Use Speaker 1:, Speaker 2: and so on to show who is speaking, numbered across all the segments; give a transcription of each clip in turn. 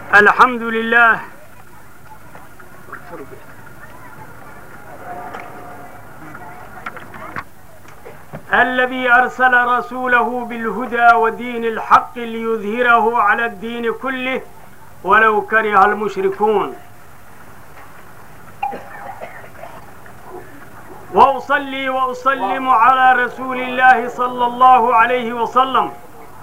Speaker 1: الحمد لله الذي أرسل رسوله بالهدى ودين الحق ليظهره على الدين كله ولو كره المشركون وأصلي وأسلم على رسول الله صلى الله عليه وسلم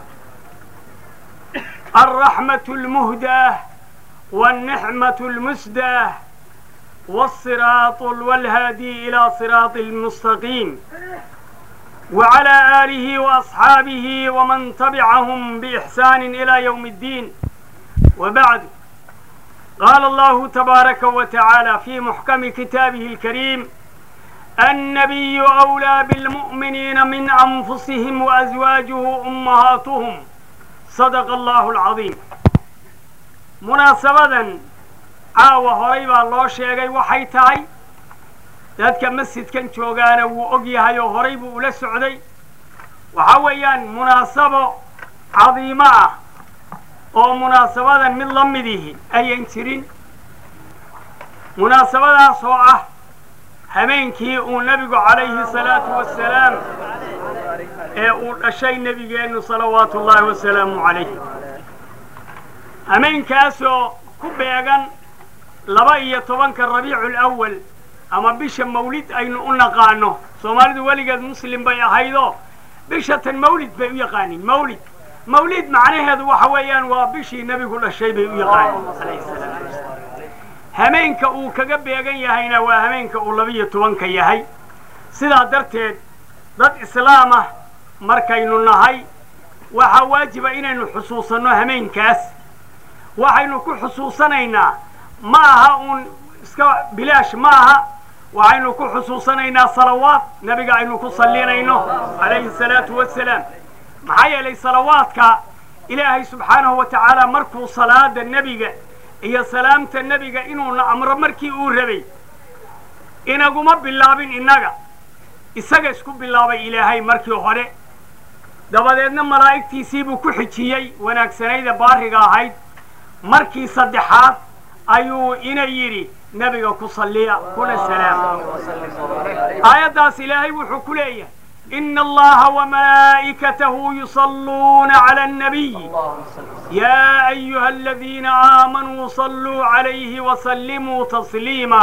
Speaker 1: الرحمة المهداة والنعمة المسداة والصراط والهادي إلى صراط المستقيم وعلى آله وأصحابه ومن تبعهم بإحسان إلى يوم الدين وبعد قال الله تبارك وتعالى في محكم كتابه الكريم النبي أولى بالمؤمنين من أنفسهم وأزواجه أمهاتهم صدق الله العظيم munaasabadan caawa horay baa loo sheegay waxay tahay dadka masjidkan joogaana wuu og yahay oo horay buu ula socday waxa weeyaan munaasabo cadiimo ah oo munaasabadan mid la midihi ayan jirin munaasabadaas oo ah habeenkii uu nebigu calayhi salaatu wasalaam ee uu dhashay nebigeennu salawaatu ullaahi wasalaamu calayh hameenkaasoo ku beegan laba iyo tobanka rabiicu lawal ama bisha mawlid aynu u naqaano soomaalidu weligeed muslim bay ahaydoo bisha tan mawlid bay u yaqaaniin mawlid mawlid macnaheedu waxa weeyaan waa bishii nebigu dhashay bay u yaqaaniin alayhi salaatu wasalaam hameenka uu kaga beegan yahayna waa hameenka uu labiyo tobanka yahay sidaa darteed dad islaam ah markaynu nahay waxaa waajiba inaynu xusuusanno hameenkaas waxaynu ku xusuusanaynaa ma aha uun iska bilaash ma aha waxaynu ku xusuusanaynaa salawaad nebiga aynu ku sallinayno calayhi salaatu wasalaam maxaa yeelay salawaadka ilaahay subxaanahu wa tacaala markuu salaada nebiga iyo salaamta nebiga inuuna amro markii uu rabay inaguma bilaabin innaga isaga isku bilaabay ilaahay markii hore dabadeedna malaa'igtiisiibuu ku xijiyey wanaagsanayda baariga ahayd markii saddexaad ayuu ina yidhi nebiga ku salliya kuna salaama aayaddaas ilaahay wuxuu ku leeyahay ina allaha wamalaa'ikatahu yusalluuna cala annabiy yaa ayuha aladiina aamanuu salluu calayhi wasallimuu tasliima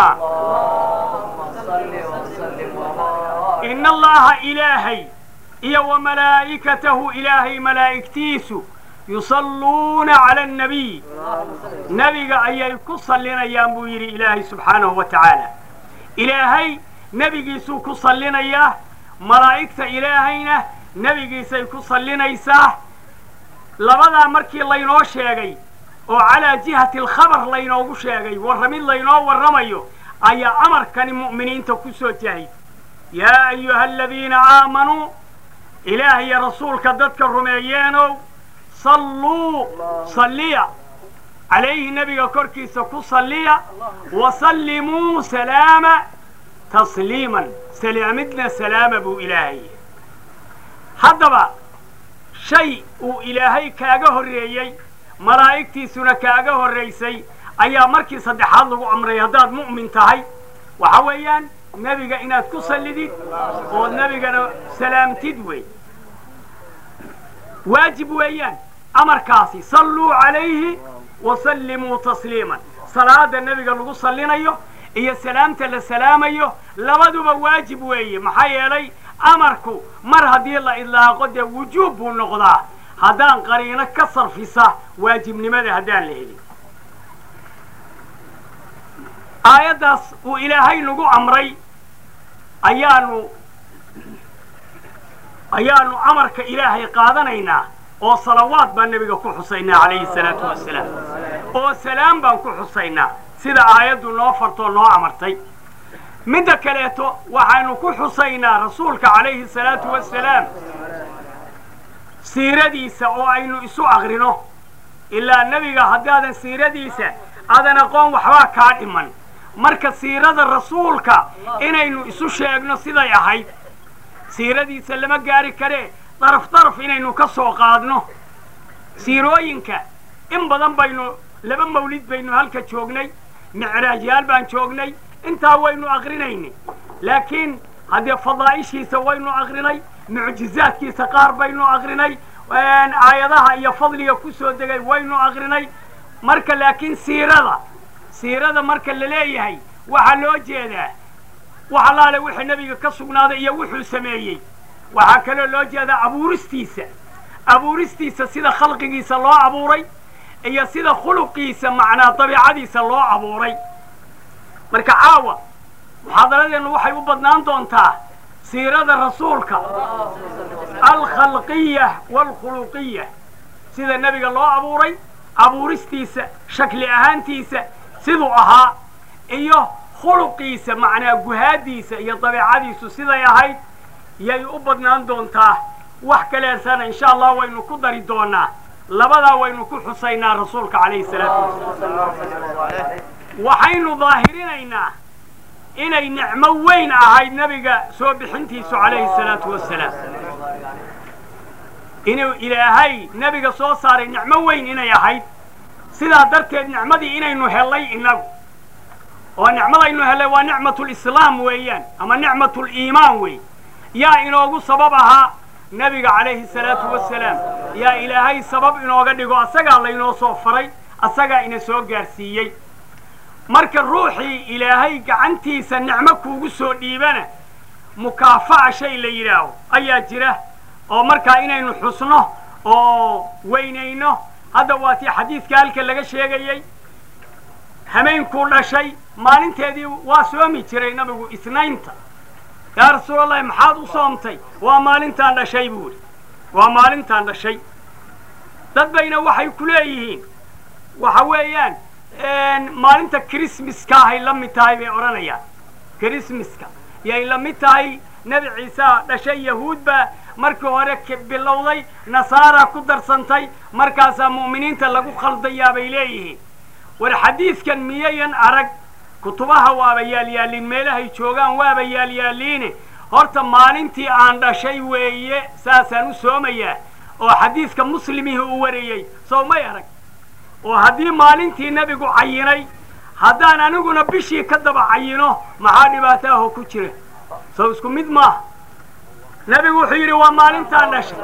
Speaker 1: ina allaha ilaahay iyo wamalaa'ikatahu ilaahay malaa'igtiisu yusalluuna cala annabiy nebiga ayay ku sallinayaan buu yidhi ilaahay subxaanahu wa tacaala ilaahay nebigiisuu ku sallinayaa malaa'igta ilaahayna nebigiisay ku sallinaysaa labadaa markii laynoo sheegay oo calaa jihati alkhabar laynoogu sheegay warramid laynoo warramayo ayaa amarkani mu'miniinta ku soo jahay yaa ayuha aladiina aamanuu ilaah iyo rasuulka dadka rumeeyeenow salluu salliya calayhi nebiga korkiisa ku salliya wasallimuu salaama tasliiman salaamidna salaama buu ilaahay haddaba shay uu ilaahay kaaga horreeyey malaa'igtiisuna kaaga horraysay ayaa markii saddexaad lagu amray haddaad mu'min tahay waxa weeyaan nebiga inaad ku sallidid ood nebigana salaamtid wey waajib weeyaan amarkaasi salluu calayhi wasallimuu tasliiman salaada nebiga lagu sallinayo iyo salaamta la salaamayo labaduba waajib weeye maxaa yeelay amarku mar haddii la idlaaqo dee wujuub buu noqdaa haddaan qariino ka sarfisa waajibnimada haddaan la helin aayaddaas uu ilaahay nagu amray ayaanu ayaanu amarka ilaahay qaadanaynaa oo salawaad baan nebiga ku xusaynaa calayhi salaatu wasalaam oo salaam baan ku xusaynaa sida aayaddu noo fartoo noo amartay midda kaleeto waxaanu ku xusaynaa rasuulka calayhi salaatu wasalaam siiradiisa oo aynu isu aqrino ilaa nebiga haddaadan siiradiisa aadan aqoon waxbaa kaa dhiman marka siirada rasuulka inaynu isu sheegno siday ahayd siiradiisa lama gaari karee daraf daraf inaynu ka soo qaadno siirooyinka in badan baynu laba mawlid baynu halka joognay micraajyaal baan joognay intaa waynu aqrinaynay laakiin haddee fadaa'ishiisa waynu aqrinay mucjizaadkiisa qaar baynu aqrinay aayadaha iyo fadliga ku soo degay waynu aqrinay marka laakiin siirada siirada marka la leeyahay waxaa loo jeedaa wax allaale wixii nebiga ka sugnaaday iyo wuxuu sameeyey waxaa kaloo loo jeedaa abuuristiisa abuuristiisa sida khalqigiisa loo abuuray iyo sida khuluqiisa macnaa dabiicadiisa loo abuuray marka caawa muxaadaradeennu waxay u badnaan doontaa siirada rasuulka alkhalqiya waalkhuluqiya sida nebiga loo abuuray abuuristiisa shakli ahaantiisa siduu ahaa iyo khuluqiisa macnaa guhaadiisa iyo dabeicadiisu siday ahayd yay u badnaan doontaa wax kaleesana insha allah waynu ku dari doonaa labadaa waynu ku xusaynaa rasuulka calayhi salaatu wasalaam waxaynu daahirinaynaa inay nicmo weyn ahayd nebiga soo bixintiisu calayhi salaatu wasalaam inuu ilaahay nebiga soo saaray nicmo weyn inay ahayd sidaa darteed nicmadii inaynu hellay innagu oo nicmadaynu hellay waa nicmatulislaam weeyaan ama nicmatuliimaan wey yaa inoogu sabab ahaa nebiga calayhi salaatu wasalaam yaa ilaahay sabab inooga dhigo asagaa laynoo soo faray asagaa ina soo gaarsiiyey marka ruuxii ilaahay gacantiisa nicmo kuugu soo dhiibana mukaafa'a shay la yidhaaho ayaa jira oo markaa inaynu xusno oo weynayno hadda waa tii xadiidka halka laga sheegayey hameenkuu dhashay maalinteedii waa soomi jiray nabigu isnaynta yaa rasuulallahi maxaad u soomtay waa maalintaan dhashay buu idhi waa maalintaan dhashay dad bayna waxay ku leeyihiin waxa weeyaan maalinta krismaska ahay la mid tahay bay odhanayaan krismaska yay la mid tahay nebi ciisa dhashay yahuud baa markii hore bilowday nasaara ku darsantay markaasaa mu'miniinta lagu khaldayaa bay leeyihiin war xadiidkan miyayan arag kutubaha waaba yaalyaaliin meelahay joogaan waaba yaalyaaliine horta maalintii aan dhashay weeye saasaan u soomayaa oo xadiidka muslimihii u wariyey sow may arag oo haddii maalintii nebigu cayinay haddaan aniguna bishii ka daba cayino maxaa dhibaataaho ku jira sow isku mid maaha nebigu wuxuu yidhi waa maalintaan dhashay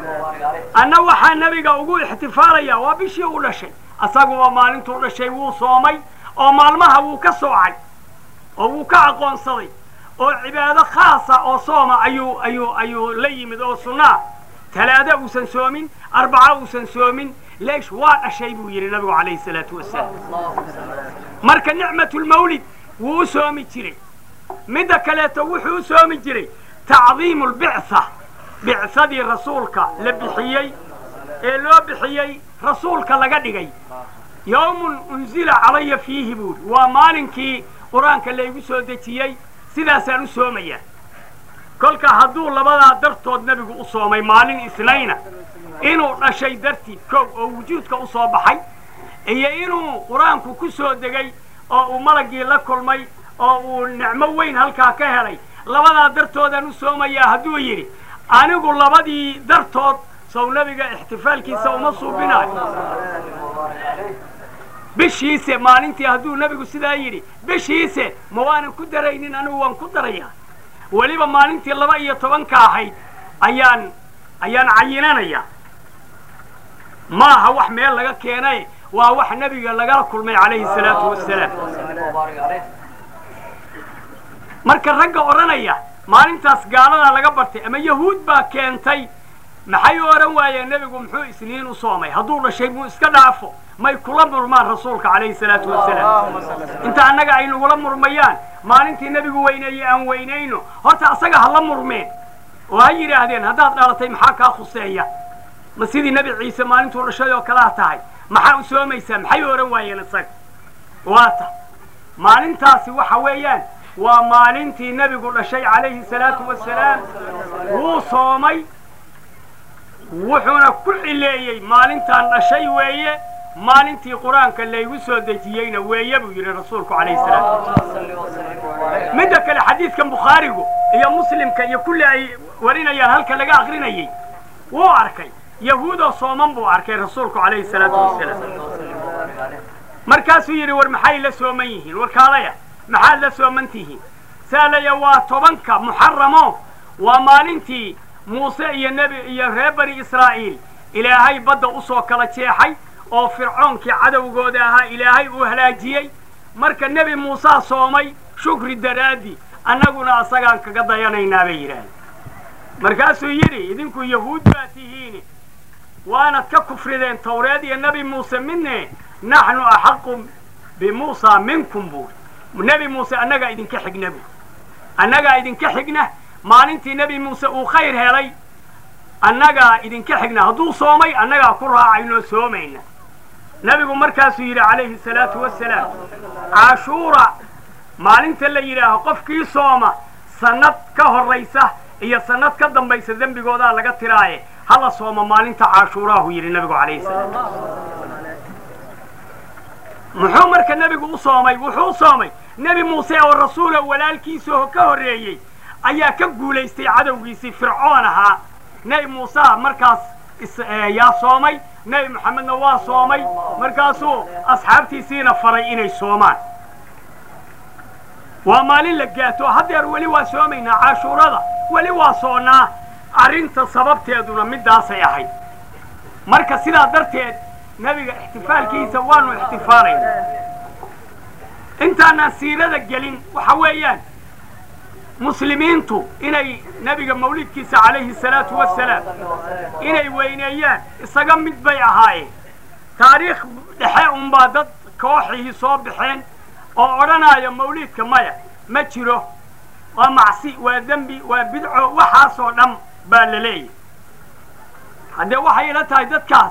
Speaker 1: anna waxaa nebiga ugu ixtifaalayaa waa bishii u dhashay asaguba maalintuu dhashay wuu soomay oo maalmaha wuu ka soocay oo wuu ka aqoonsaday oo cibaado khaasa oo sooma ayuu ayuu ayuu la yimid oo sunnaa talaado uusan soomin arbaca uusan soomin leesh waa dhashay buu yidhi nabigu calayhi salaatu wasalaam marka nicmatulmawlid wuu u soomi jiray midda kaleeto wuxuu u soomi jiray tacdiimu lbictha bicsadii rasuulka la bixiyey ee loo bixiyey rasuulka laga dhigay yowmun unzila calaya fiihi buuri waa maalinkii qur-aanka laygu soo dejiyey sidaasaan u soomayaa kolka hadduu labadaa dartood nebigu u soomay maalin isnayna inuu dhashay dartiid kow oo wujuudka u soo baxay iyo inuu qur-aanku ku soo degay oo uu malagii la kulmay oo uu nicmo weyn halkaa ka helay labadaa dartoodaan u soomayaa hadduu yidhi anigu labadii dartood sow nebiga ixtifaalkiisa uma suubinaayo bishiise maalintii hadduu nebigu sidaa yidhi bishiise ma waanan ku daraynin anigu waan ku darayaa weliba maalintii laba iyo tobanka ahayd ayaan ayaan cayinanayaa maaha wax meel laga keenay waa wax nebiga lagala kulmay calayhi salaatu wasalaam marka ragga odhanaya maalintaas gaaladaa laga bartay ama yahuud baa keentay maxay odhan waayeen nebigu muxuu isniin u soomay hadduu dhashay muu iska dhaafo may kula murmaan rasuulka calayhi salaatu wasalaam inta annaga ay nagula murmayaan maalintii nebigu weyneeye aan weynayno horta asaga ha la murmeen oo ha yidhaahdeen haddaad dhalatay maxaa kaa khuseeya ma sidii nebi ciise maalintuu dhashay oo kalaa tahay maxaa u soomaysaa maxay odhan waayeen isaga waata maalintaasi waxa weeyaan waa maalintii nebigu dhashay calayhi salaatu wasalaam wuu soomay wuxuuna ku cileeyey maalintaan dhashay weeye maalintii qur-aanka laygu soo dejiyeyna weeye buu yidhi rasuulku calayhi salaatu midda kale xadiidkan bukhaarigu iyo muslimka iyo kulli ay warinayaan halka laga akrinayey wuu arkay yahuudoo sooman buu arkay rasuulku calayhi salaatu wasalaam markaasuu yidhi war maxay la sooman yihiin warkaalaya maxaad la sooman tihiin saalaya waa tobanka muxaramo waa maalintii muuse iyo nebi iyo reer bani israa'iil ilaahay badda usoo kala jeexay oo fircoonkii cadowgooda ahaa ilaahay uu halaajiyey marka nebi muusaa soomay shukri daraaddi annaguna asagaan kaga dayanaynaa bay yidhaahdeen markaasuu yidhi idinku yahuud baa tihiini waanad ka kufrideen tawreed iyo nebi muuse midne naxnu axaqu bimuusa minkum buuri nebi muuse annagaa idinka xigna buuri annagaa idinka xigna maalintii nebi muuse uu khayr helay annagaa idinka xigna hadduu soomay annagaa ku raacaynoo soomayna nebigu markaasuu yidhi calayhi salaatu wasalaam caashuura maalinta la yidhaaho qofkii sooma sannad ka horraysa iyo sannad ka dambaysa dembigoodaa laga tiraaye hala sooma maalinta caashuuraahu yidhi nebigu calayhi salaam muxuu marka nebigu u soomay wuxuu u soomay nebi muuse oo rasuula walaalkiisao ka horreeyey ayaa ka guulaystay cadowgiisii fircoon ahaa nebi muuseha markaas yaa soomay nebi moxamedna waa soomay markaasuu asxaabtiisiina faray inay soomaan waa maalin la gaato haddeer weli waa soomaynaa caashuurada weli waa soonnaa arrinta sababteeduna middaasay ahayd marka sidaa darteed nebiga ixtifaalkiisa waanu ixtifaalayna intaanaan siirada gelin waxa weeyaan muslimiintu inay nebiga mawlidkiisa calayhi salaatu wasalaam inay weyneeyaan isaga mid bay ahaayeen taariikh dhexe unbaa dad kooxihii soo baxeen oo odhanaya mawliidka maya ma jiro waa macsi waa dembi waa bidco waxaasoo dhan baa la leeyahy haddee waxay ila tahay dadkaas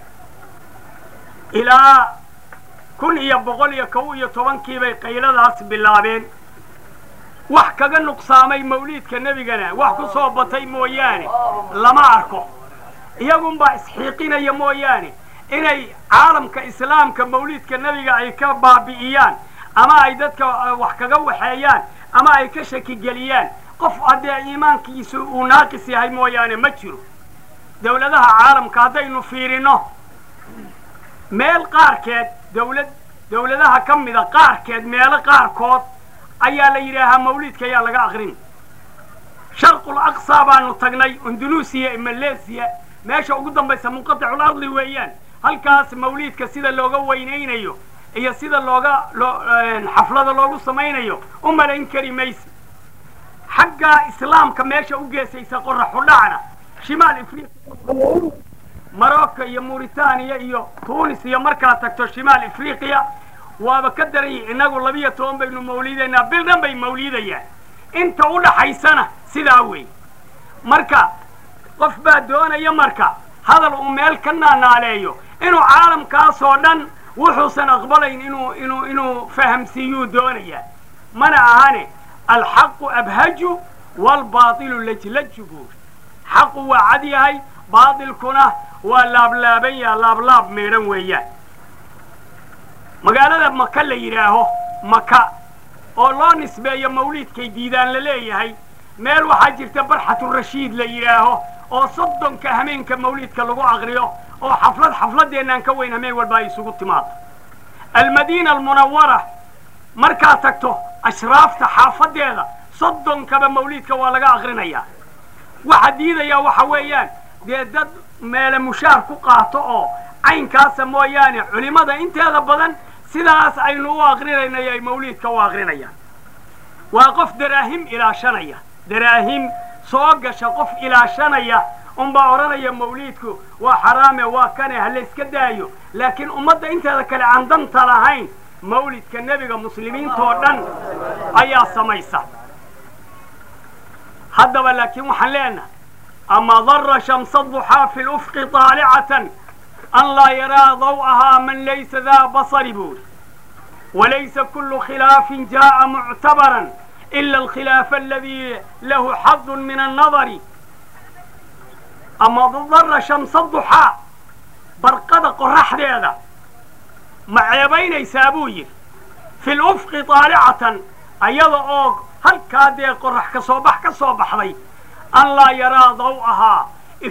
Speaker 1: ilaa kun iyo boqol iyo kow iyo tobankii bay qayladaas bilaabeen wax kaga nuqsaamay mawliidka nebigana wax ku soo batay mooyaane lama arko iyagunbaa isxiiqinaya mooyaane inay caalamka islaamka mawliidka nebiga ay ka baabi'iyaan ama ay dadka wax kaga waxeeyaan ama ay ka shakigeliyaan qof haddee iimaankiisu uu naaqis yahay mooyaane ma jiro dawladaha caalamka haddaynu fiirino meel qaarkeed dawlad dawladaha ka mida qaarkeed meelo qaarkood ayaa la yidhaahaa mawliidka ayaa laga aqrin sharqul aqsa baanu tagnay indunuusiya iyo maleesiya meesha ugu dambaysa munqaticul ardi weeyaan halkaas mawliidka sida looga weynaynayo iyo sida looga loo xaflada loogu samaynayo u malayn kari mayse xagga islaamka meesha u geesaysa qoraxudhacna shimaal afriqiya marocco iyo mauritaniya iyo tunis iyo markaa tagto shimaal afriqiya waaba ka daran yihi innagu labiyo toban baynu mawlidaynaa bil dhan bay mawlidayaan inta u dhaxaysana sidaa wey marka qof baa doonaya marka hadal uu meel ka naanaaleeyo inuu caalamkaasoo dhan wuxuusan aqbalayn inuu inuu inuu fahamsiiyuu doonayaa mana ahane alxaqu abhaju waalbaatilu lajlaju buuri xaqu waa cad yahay baatilkuna waa laablaaban yaha laablaab meedhan weeyaan magaalada maka la yidhaaho maka oo loo nisbeeyo mawliidkay diidaan la leeyahay meel waxaa jirta barxaturashiid la yidhaaho oo soddonka hameenka mawliidka lagu aqriyo oo xaflad xafladeennaan ka weyn hameen walba ay isugu timaado almadiina almunawara markaa tagto ashraafta xaafadeeda soddonkaba mawliidka waa laga aqrinayaa waxa diidayaa waxa weeyaan dee dad meele mushaar ku qaato oo caynkaasa mooyaane culimmada inteeda badan sidaas aynu u aqrinaynayo ay mawliidka u aqrinayaan waa qof daraahim ilaashanaya daraahim soo gasha qof ilaashanaya unbaa odhanaya mawliidku waa xaraame waa kane ha layska daayo laakiin ummadda inteeda kale aan danta lahayn mawlidka nebiga muslimiintoo dhan ayaa samaysa haddaba laakiin waxaan leenahay ama dara shamsa duxaa fi lufqi طaalicatan an laa yaraa daw'ahaa man laysa daa basari buuri walaysa kulu khilaafin jaa'a muctabaran ila alkhilaafa aladii lahu xadun min annadari ama dara shamsa duxaa barqada qoraxdeeda ma ceebaynaysaa buu yidhi fi lufqi طaalicatan ayada oo halkaa dee qorax ka soo bax ka soo baxday an laa yaraa daw'ahaa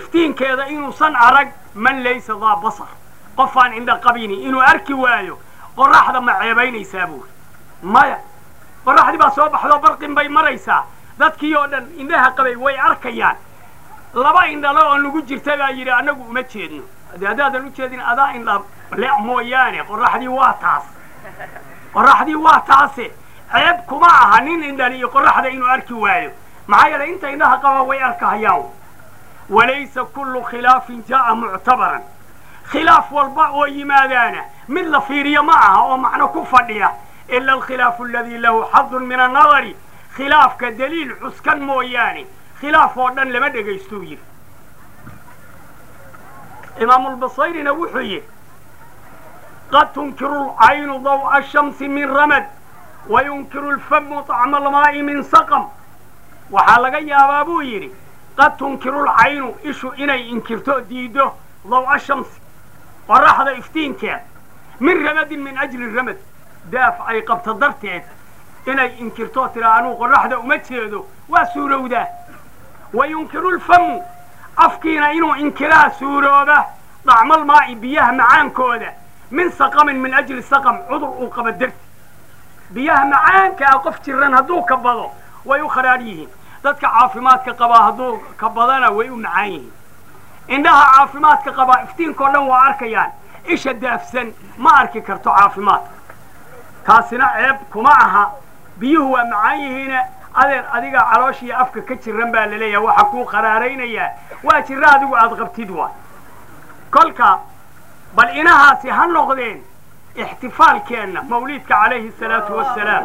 Speaker 1: iftiinkeeda inuusan arag man laysa daa basar qofaan indha qabini inuu arki waayo qoraxda ma ceebaynaysaa buuri maya qoraxdii baa soo baxdoo barqin bay maraysaa dadkii oo dhan indhaha qabay way arkayaan laba indhalo oo nagu jirta baa yidhi annagu uma jeedno de haddaadan u jeedin adaa indha le mooyaane qoraxdii waa taas qoraxdii waa taase ceeb kuma aha nin indhali iyo qoraxda inuu arki waayo maxaa yeelay inta indhaha qaba way arkahayaan walaysa kullu khilaafin jaa'a muctabaran khilaaf walba oo yimaadaana mid la fiiriyo ma aha oo macno ku fadhiya ila alkhilaafu aladii lahu xadun min annadari khilaafka daliil cuskan mooyaane khilaaf oo dhan lama dhagaystuu yidhi imaamulbasayrina wuxuu yidhi qad tunkiru lcaynu daw'a ashamsi min ramad wayunkiru lfamu طacma almaa'i min saqam waxaa laga yaabaa buu yidhi qad tunkiru lcaynu ishu inay inkirto diiddo daw'a shamsi qoraxda iftiinkeed min ramadin min ajli ramad daaf ay qabto darteed inay inkirto tira anuu qoraxda uma jeedo waa suurowdaa wayunkiru lfamu afkiina inuu inkiraa suurooba dacmalmaa'i biyaha macaankooda min saqamin min ajli saqam cudur uu qaba darti biyaha macaanka ah qof jiran hadduu ka bado way u kharaar yihiin dadka caafimaadka qabaa hadduu ka badana way u macaan yihiin indhaha caafimaadka qabaa iftiinkao dhan waa arkayaan isha daafsan ma arki karto caafimaadka taasina ceeb kuma aha biyuhu waa macaan yihiine adeer adiga calooshiiyo afka ka jiran baa laleeyahay waxa kuu qaraaraynayaa waa jira adigu aada qabtid waay kolka bal inahaasi ha noqdeen ixtifaalkeenna mawliidka calayhi salaatu wassalaam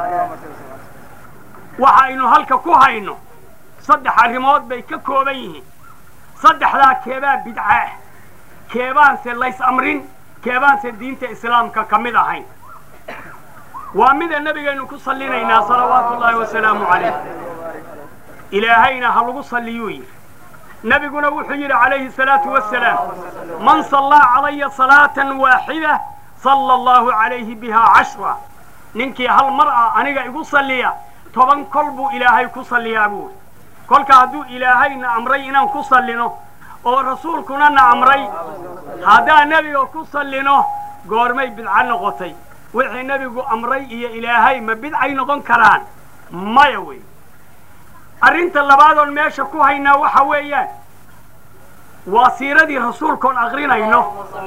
Speaker 1: waxaynu halka ku hayno saddex arrimood bay ka kooban yihiin saddexdaa keebaa bidca ah keebaanse lays amrin keebaanse diinta islaamka ka mid ahayn waa mida nebigaynu ku sallinaynaa salawaatu ullaahi wasalaamu calayh ilaahayna ha lagu salliyuu yidhi nebiguna wuxuu yidhi calayhi salaatu wasalaam man sallaa calaya salaatan waaxida salla allahu calayhi bihaa cashra ninkii hal mar ah aniga igu salliya toban kol buu ilaahay ku salliyaa buuri kolka hadduu ilaahayna amray inaan ku sallino oo rasuulkuna na amray haddaan nebiga ku sallino goormay bidco noqotay wixii nebigu amray iyo ilaahay ma bidcay noqon karaan maya wey arrinta labaadoon meesha ku haynaa waxa weeyaan waa siiradii rasuulkoon aqrinayno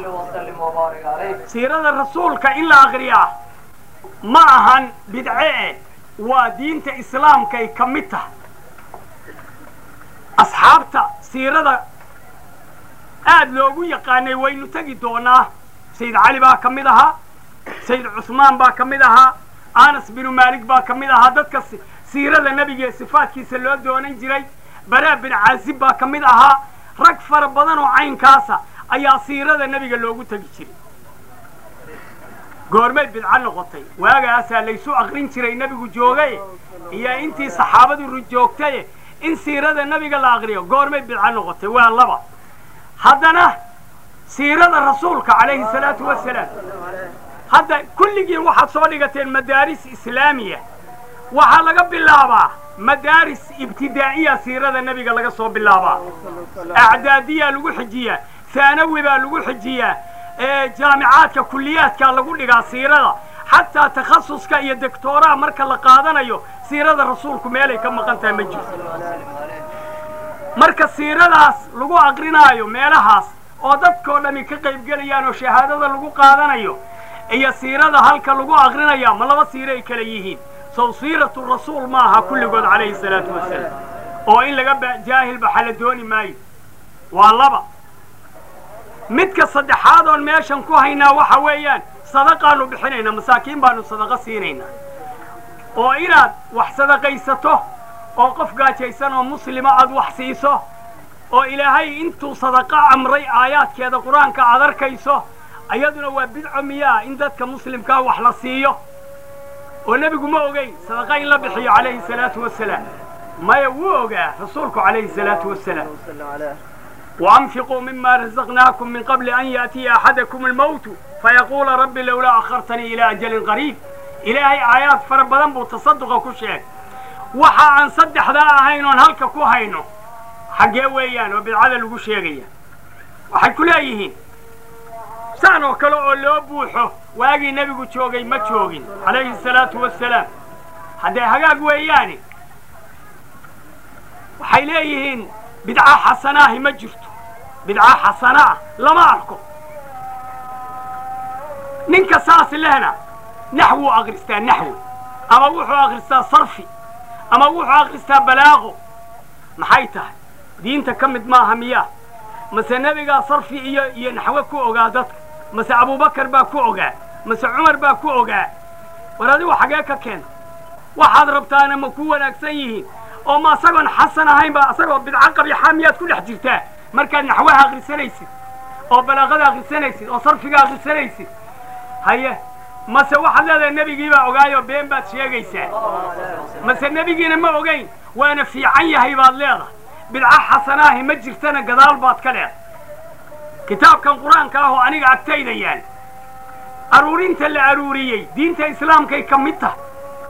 Speaker 1: siirada rasuulka in la aqriyaa ma ahan bidce eh waa diinta islaamkay ka mid tahay asxaabta siirada aad loogu yaqaanay waynu tegi doonaa sayid cali baa ka mid ahaa sayid cusmaan baa ka mid ahaa anas binu maalik baa ka mid ahaa dadka siirada nebiga ee sifaadkiisa loo doonan jiray baraa bin caazib baa ka mid ahaa rag fara badan oo caynkaasa ayaa siirada nebiga loogu tegi jiray goormay bidco noqotay waagaasaa laysu aqrin jiray nebigu joogaye iyo intii saxaabadu joogtaye in siirada nebiga la aqriyo goormay bidco noqotay waa laba haddana siirada rasuulka calayhi salaatu wasalaam hadda kulligiin waxaad soo dhigateen madaaris islaamiya waxaa laga bilaabaa madaaris ibtidaa'iya siirada nebiga laga soo bilaabaa acdaadiyaa lagu xijiyaa haanawi baa lagu xijiyaa jaamicaadka kuliyaadkaa lagu dhigaa siirada xataa takhasuska iyo doctooraha marka la qaadanayo siirada rasuulku meelay ka maqan tahay ma jirto marka siiradaas lagu aqrinaayo meelahaas oo dadkoo dhami ka qaybgelayaan oo shahaadada lagu qaadanayo iyo siirada halka lagu aqrinaya ma laba siiro ay kala yihiin sow siiratu rasuul ma aha kulligood calayhi salaatu wasalaam oo in laga jaahil baxa la dooni maayo waa laba midka saddexaad oon meeshan ku haynaa waxa weeyaan sadaqaanu bixinaynaa masaakiin baanu sadaqa siinaynaa oo inaad wax sadaqaysato oo qof gaajaysan oo muslima aad wax siiso oo ilaahay intuu sadaqa amray aayaadkeeda qur-aanka aad arkayso ayaduna waa bidco miyaa in dadka muslimkaa wax la siiyo oo nebigu ma ogeyn sadaqa in la bixiyo calayhi salaatu wasalaam maya wuu ogaa rasuulku calayhi salaatu wasalaam وأنفقوا مما رزقناكم من قبل أن يأتي أحدكم الموت فيقول رب لولا أخرتني إلى أجل قريب إلهي آيات فربضان بو تصدق كشيء وحا عن صدح ذا أهين هلك كو هينو حقا ويان وبالعدل لغو شيغيا وحي كل أيهين saan oo kale oo loo buuxo waagii nebigu joogay ma joogin calayhi salaatu wassalaam haddee hagaag weeyaane waxay leeyihiin bidca xasanaahi ma jirto bidca xasanaah lama arko ninka saas lehna naxwuu akristaa naxwi ama wuxuu akristaa sarfi ama wuxuu akristaa balaaqo maxay tahay diinta ka mid maaha miyaa mase nebigaa sarfi iyo iyo naxwe ku ogaa dadka mase abubakar baa ku ogaa mase cumar baa ku ogaa war adigu xagee ka keenta waxaad rabtaana ma ku wanaagsan yihiin oo ma asagoon xasan ahaynba asagoo bidco qabiixa miyaad ku dhex jirtaa markaad naxwaha akrisanaysid oo balaaqada akrisanaysid oo sarfiga akrisanaysid haye mase waxaad leedahay nebigiibaa ogaayoo been baad sheegaysaa mase nebigiina ma ogayn waana fiican yahay baad leedahay bidco xasanaahi ma jirtana gadaal baad ka leedahay kitaabkan qur-aanka ah oo aniga agtayda yaal aruurinta la aruuriyey diinta islaamkay ka mid tahay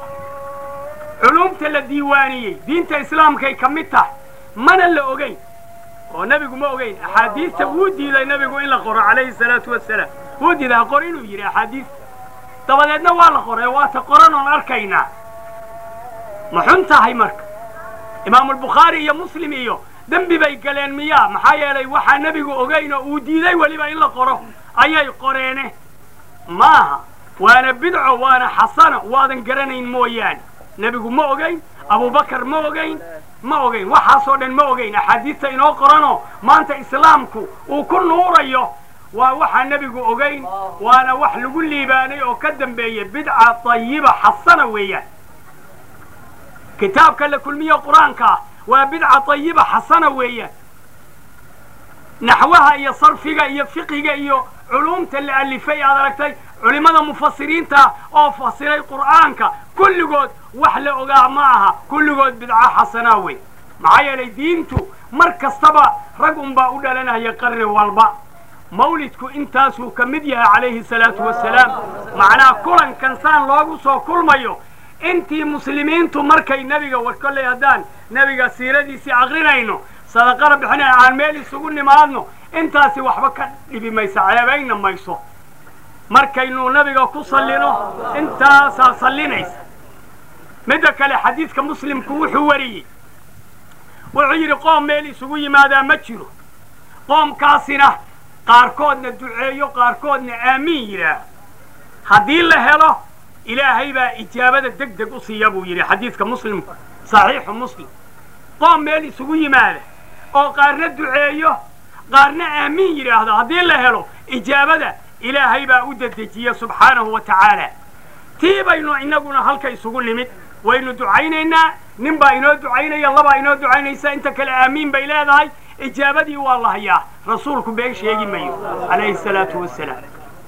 Speaker 1: culumta la diiwaaniyey diinta islaamkay ka mid tahay mana la ogayn oo nebigu ma ogayn axaadiista wuu diiday nebigu in la qoro calayhi salaatu wasalaam wuu diiday ha qor inuu yidhi axaadiista dabadeedna waa la qoray waata qoran oon arkaynaa ma xun tahay marka imaamulbukhaari iyo muslim iyo dembi bay galeen miyaa maxaa yeelay waxaa nebigu ogayn oo uu diiday weliba in la qoro ayay qoreene maaha waana bidco waana xasano waadan garanayn mooyaane nebigu ma ogayn abubakar ma ogayn ma ogayn waxaasoo dhan ma ogayn axaadiista inoo qoranoo maanta islaamku uu ku nuurayo waa waxaa nebigu ogayn waana wax lagu liibaanay oo ka dambeeya bidca tayiba xasana weeyaan kitaabka la kulmiye qur-aanka waa bidca tayiba xasana weeyaan naxwaha iyo sarfiga iyo fiqiga iyo culumta la alifay aad aragtay culimmada mufasiriinta oo fasiray qur'aanka kulligood wax la ogaa ma aha kulligood bidca xasanaa wey maxaa yeelay diintu mar kastaba rag unbaa u dhalanaya qarni walba mawlidku intaasuu ka mid yahay calayhi salaatu wasalaam macnaa kulankan saan loogu soo kulmayo intii muslimiintu markay nebiga war kolley haddaan nebiga siiradiisii aqrinayno sadaqana bixinay aan meel isugu nimaadno intaasi waxba ka dhibi maysa ceebayna mayso markaynu nabiga ku sallino intaasaa sallinaysa midda kale xadiidka muslimku wuxuu wariyey wuxuu yidhi qoom meel isugu yimaadaa ma jiro qoomkaasina qaarkoodna duceeyo qaarkoodna aamiin yidhaah haddii la helo ilaahay baa ijaabada deg deg u siiya buu yidhi xadiidka muslimku saxiixu muslim qoom meel isugu yimaada oo qaarna duceeyo qaarna aamiin yidhaahdo haddii la helo ijaabada ilaahay baa u dedejiya subxaanahu wa tacaala tii baynu innaguna halka isugu nimid waynu ducaynaynaa nin baa inoo ducaynaya labaa inoo ducaynaysa inta kale aamiin bay leedahay ijaabadii waa la hayaa rasuulku been sheegi mayo calayhi salaatu wasalaam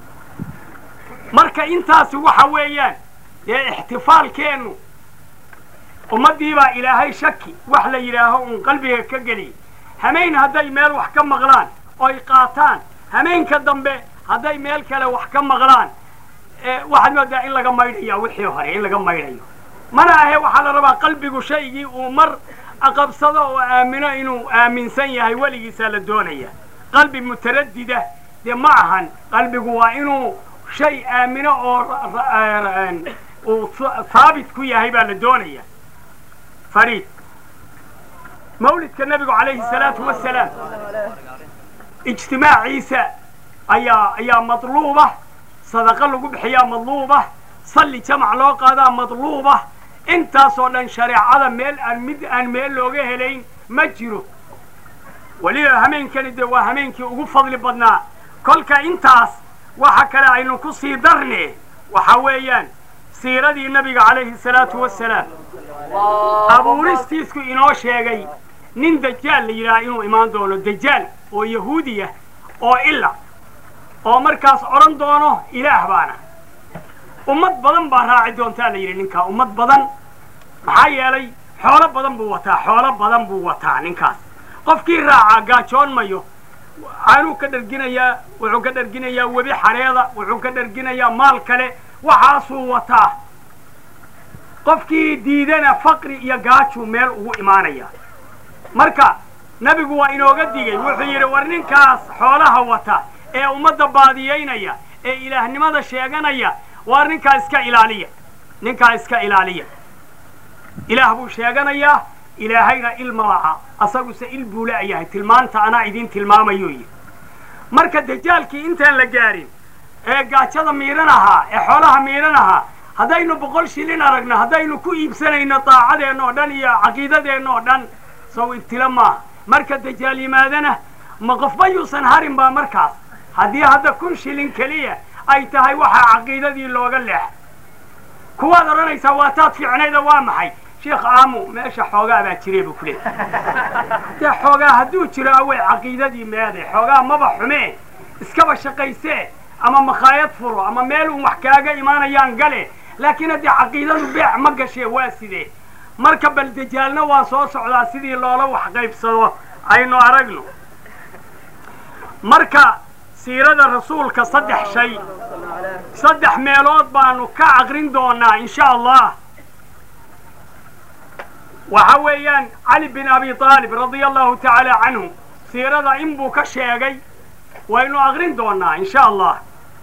Speaker 1: marka intaasi waxa weeyaan dee ixtifaalkeennu ummaddii baa ilaahay shaki wax la yidhaaho uun qalbiga ka geliyay hamayn hadday meel wax ka maqlaan oy qaataan hamaynka dambe hadday meel kale wax ka maqlaan waxaad moodaa in laga maydhaya wixii hore in laga maydhayo mana ahe waxaa la rabaa qalbigu shaygii uu mar aqabsado oo aamino inuu aaminsan yahay weligiisaa la doonaya qalbi mutaradida dee ma ahan qalbigu waa inuu shay aamino oo uu haabit ku yahay baa la doonaya fariid mawlidka nebigu calayhi salaatu wasalaam ijtimaaciisa ayaa ayaa madluuba sadaqa lagu bixiyaa madluuba salli jamac loo qaadaa madluuba intaasoo dhan shareecada meel aan mid aan meel looga helayn ma jiro weliba hameenkani dee waa hameenkii ugu fadli badnaa kolka intaas waxa kale aynu ku sii darne waxa weeyaan siiradii nabiga calayhi salaatu wasalaam abuuristiisku inoo sheegay nin dajaal la yidhaha inuu imaan doono dajaal oo yahuudiya oo ila oo markaas odhan doono ilaah baana ummad badan baa raaci doontaa la yidhi ninkaa ummad badan maxaa yeelay xoolo badan buu wataa xoolo badan buu wataa ninkaas qofkii raacaa gaajoon mayo aanuu ka dharginayaa wuxuu ka dharginayaa webi xareeda wuxuu ka dharginayaa maal kale waxaasuu wataa qofkii diidana faqri iyo gaajuu meel ugu imaanaya marka nebigu waa inooga digay wuxuu yidhi war ninkaas xoolaha wata ee ummadda baadiyaynaya ee ilaahnimada sheeganaya waa ninkaa iska ilaaliya ninkaa iska ilaaliya ilaah buu sheeganayaa ilaahayna ilma laha asaguse il buu la'yahay tilmaanta anaa idiin tilmaamayo yidhi marka dajaalkii intaan la gaarin ee gaajada miiran ahaa ee xoolaha miiran ahaa haddaynu boqol shilin aragno haddaynu ku iibsanayno daacadeenna oo dhan iyo caqiidadeenna oo dhan sow ibtilo maaha marka dajaal yimaadana ma qofba yuusan harin baa markaas haddii hadda kun shilin keliya ay tahay waxaa caqiidadii looga leexa kuwaad odhanaysaa waa taad fiicnayda waa maxay sheekh aamu meesha xoogaa baa jiree buu ku leeyahy dee xoogaa hadduu jiro awey caqiidadii meeday xoogaa maba xumee iskaba shaqaysee ama makhaayad furo ama meel uun wax kaaga imaanayaan gale laakiin haddii caqiidadu beec ma gashee waa sidee marka bal dajaalna waa soo socdaa sidii loola wax qaybsado aynu aragno marka siirada rasuulka saddex shay saddex meelood baanu ka aqrin doonaa insha allah waxa weeyaan cali bin abi aalib radia allahu tacaala canhu siirada in buu ka sheegay waynu aqrin doonaa insha allah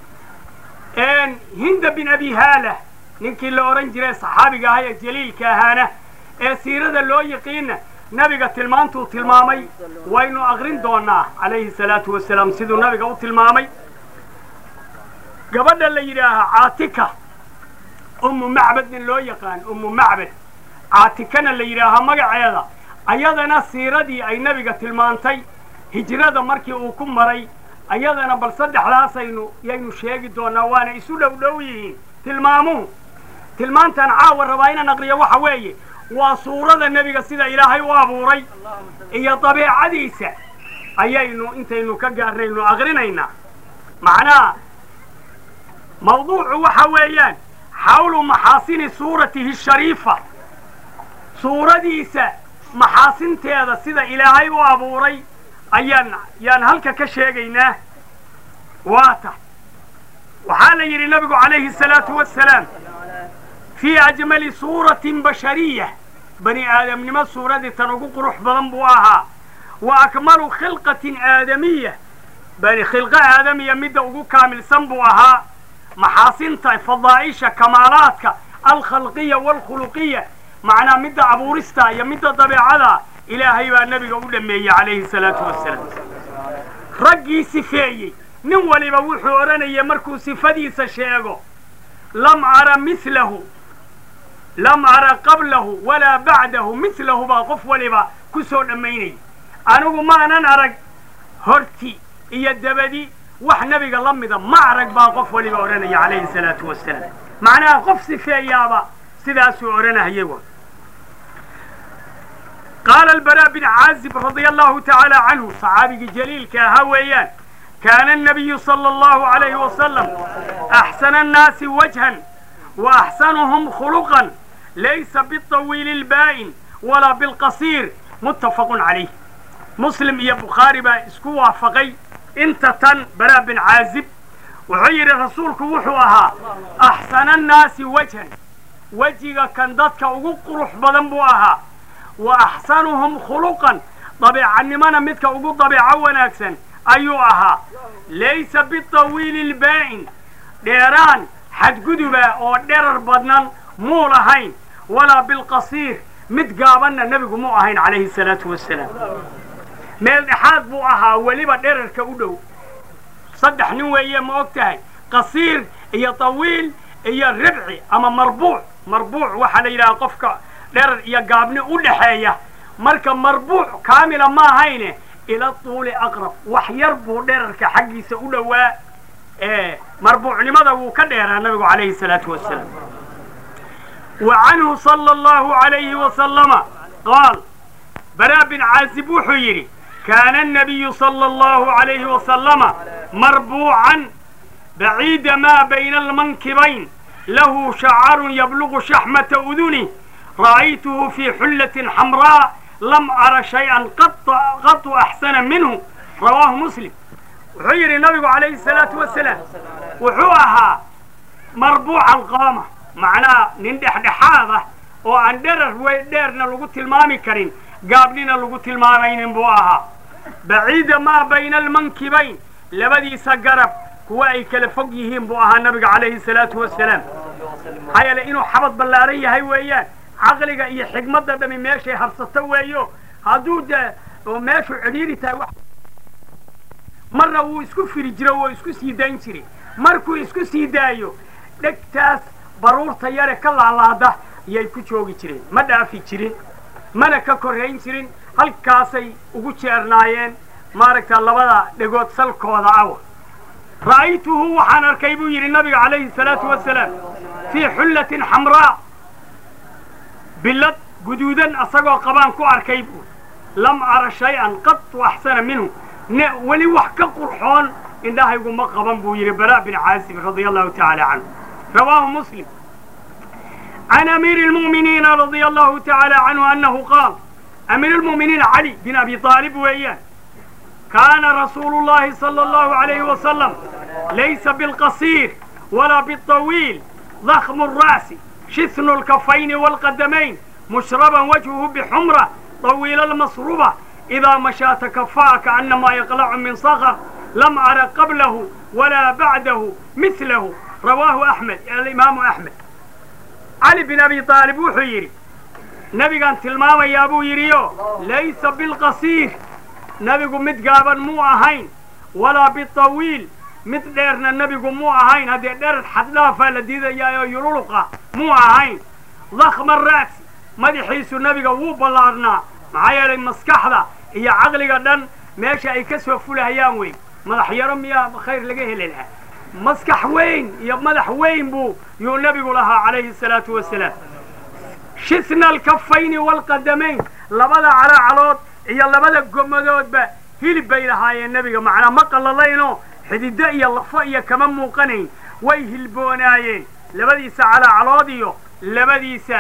Speaker 1: hinda bin abi haala ninkii la odhan jiray saxaabiga ahaa ee jaliilka ahaana ee siirada loo yiqiina nabiga tilmaantuu tilmaamay waynu aqrin doonaa calayhi salaatu wasalaam siduu nabiga u tilmaamay gabadha la yidhaahaa caatika ummu macbadna loo yaqaan ummu macbad caatikana la yidhaahaa magaceeda ayadana siiradii ay nabiga tilmaantay hijrada markii uu ku maray ayadana bal saddexdaasaynu yaynu sheegi doonaa waana isu dhow dhow yihiin tilmaamuhu tilmaantaan caawa rabaa inaan aqriyo waxa weeye waa suurada nebiga sida ilaahay u abuuray iyo dabeecadiisa ayaynu intaynu ka gaarnaynu aqrinaynaa macnaha mawduucu waxa weeyaan xawlu maxaasini suuratihi shariifa suuradiisa maxaasinteeda sida ilaahay u abuuray ayaan yaan halka ka sheegaynaa waata waxaa la yidhi nabigu calayhi salaatu wasalaam fii ajmali suuratin bashariya bani aadamnimo suuradii tan ugu qurux badan buu ahaa wa akmalu khilqatin aadamiya bani khilqo aadamiya midda ugu kaamilsan buu ahaa maxaasinta fadaa'isha kamaalaadka alkhalqiya waalkhuluqiya macnaa midda abuurista iyo midda dabeecada ilaahay baa nebiga u dhameeyey calayhi salaatu wasalaam raggii sifeeyey nin waliba wuxuu odhanaya markuu sifadiisa sheego lam ara milahu lam ara qablahu walaa bacdahu milahu baa qof waliba ku soo dhammaynaya anigu maanan arag horti iyo dabadi wax nebiga la mida ma arag baa qof waliba odhanaya calayhi salaatu wasalaam macnaha qof sifeeyaaba sidaasuu odhanahayay qaala albara bin caazib radia allahu tacaala canhu saxaabigii jaliilka ahaa weeyaan kaana الnabiyu salى اllahu عalayhi wasalam axsana الnaasi wajhan وaxsanuhum khuluqan laysa biطawiili اlbaa'in walaa bilqasiir muttafaqu calayh muslim iyo bukhaari baa isku waafaqay inta tan bara bin caazib wuxuu yidhi rasuulku wuxuu ahaa axsana الnaasi wajhan wejiga kan dadka ugu qurux badan buu ahaa wa axsanuhum khuluqan dabeecannimona midka ugu dabeeco wanaagsan ayuu ahaa laysa bitawiili lbaa'in dheeraan xadguduba oo dherar badnan muu lahayn walaa bilqasiir mid gaabanna nebigu muu ahayn calayhi salaatu wasalaam meel dhexaad buu ahaa weliba dherarka u dhow saddex nin weeye ma og tahay qasiir iyo tawiil iyo ribci ama marbuuc marbuuc waxaa la yidhaha qofka dherar iyo gaabni u dhaxeeya marka marbuuc kaamila ma ahayne ila tuuli aqrab wax yar buu dherarka xaggiisa u dhowaa marbuucnimada wuu ka dheeraa nabigu calayhi salaatu wasalaam wa canhu sala allahu alayhi wasalama qaal baraa bin caazib wuxuu yidhi kaana الnabiyu sala allahu alayhi wasalama marbuucan baciida maa bayna almankibayn lahu shacarun yablugu shaxmata uduni ra'aytuhu fii xullatin xamraa lam ara shay-an qatu axsana minhu rawaahu muslim wuxuu yidhi nabigu calayhi salaatu wasalaam wuxuu ahaa marbuuca alqaama macnaha nin dhexdhexaad ah oo aan dherar wey dheerna lagu tilmaami karin gaabnina lagu tilmaamaynin buu ahaa baciida maa bayna almankibayn labadiisa garab kuwa ay kala fog yihiin buu ahaa nabiga calayhi salaatu wasalaam maxaa yeele inuu xabad ballaaran yahay weeyaan caqliga iyo xigmadda dhami meeshay habsato weeyo hadduu de oo meeshu cidhiiri tahay wax marna wuu isku firi jiro wuu isku sii dayn jiray markuu isku sii daayo dhegtaas baruurta yare ka laalaada ayay ku joogi jireen ma dhaafi jirin mana ka korrayn jirin halkaasay ugu jeernaayeen maaragta labada dhegood salkooda awa ra'aytuhu waxaan arkay buu yidhi nabiga calayhi salaatu wasalaam fii xullatin xamraa billad guduudan asagoo qabaan ku arkay buu lam ara shay-an qatu axsana minhu ne weli wax ka qurxoon indhahaygu ma qaban buu yidhi bara bin caasib radia allahu tacaala canhu rawaahu muslim can amiiri lmu'miniina radia allahu tacaala canhu annahu qaal amiir lmu'miniin cali bin abi aalib weeyaan kaana rasuulu llahi sala allahu alayhi wasalam laysa bilqasiir walaa bilطawiil ضخم الرأس شثن الكفين والقدمين مشربا وجهه بحمرة طويل المصروبة إذا مشى تكفأ كأنما يقلع من صخر لم أرى قبله ولا بعده مثله رواه أحمد الإمام أحمد علي بن أبي طالب وحيري نبي كان تلماما يا أبو يريو ليس بالقصير نبي مد قابا مو أهين ولا بالطويل mid dheerna nebigu muu ahayn haddee dherer xaddhaafaa la diidayaayoo yululuqa muu ahayn dakhma ra'si madaxiisu nebiga wuu ballaarnaa maxaa yeelay maskaxda iyo caqliga dhan meesha ay ka soo fulahayaan weyn madax yaro miyaa khayr laga heli lahaa maskax weyn iyo madax weyn buu yuu nebigu lahaa calayhi salaatu wasalaam shisna alkafayni waalqadamayn labada calaacalood iyo labada gomadoodba hilib bay lahaayeen nebiga macnaa ma qallalaynoo xidido iyo lafo iyo kama muuqanayn way hilboonaayeen labadiisa calaacalood iyo labadiisa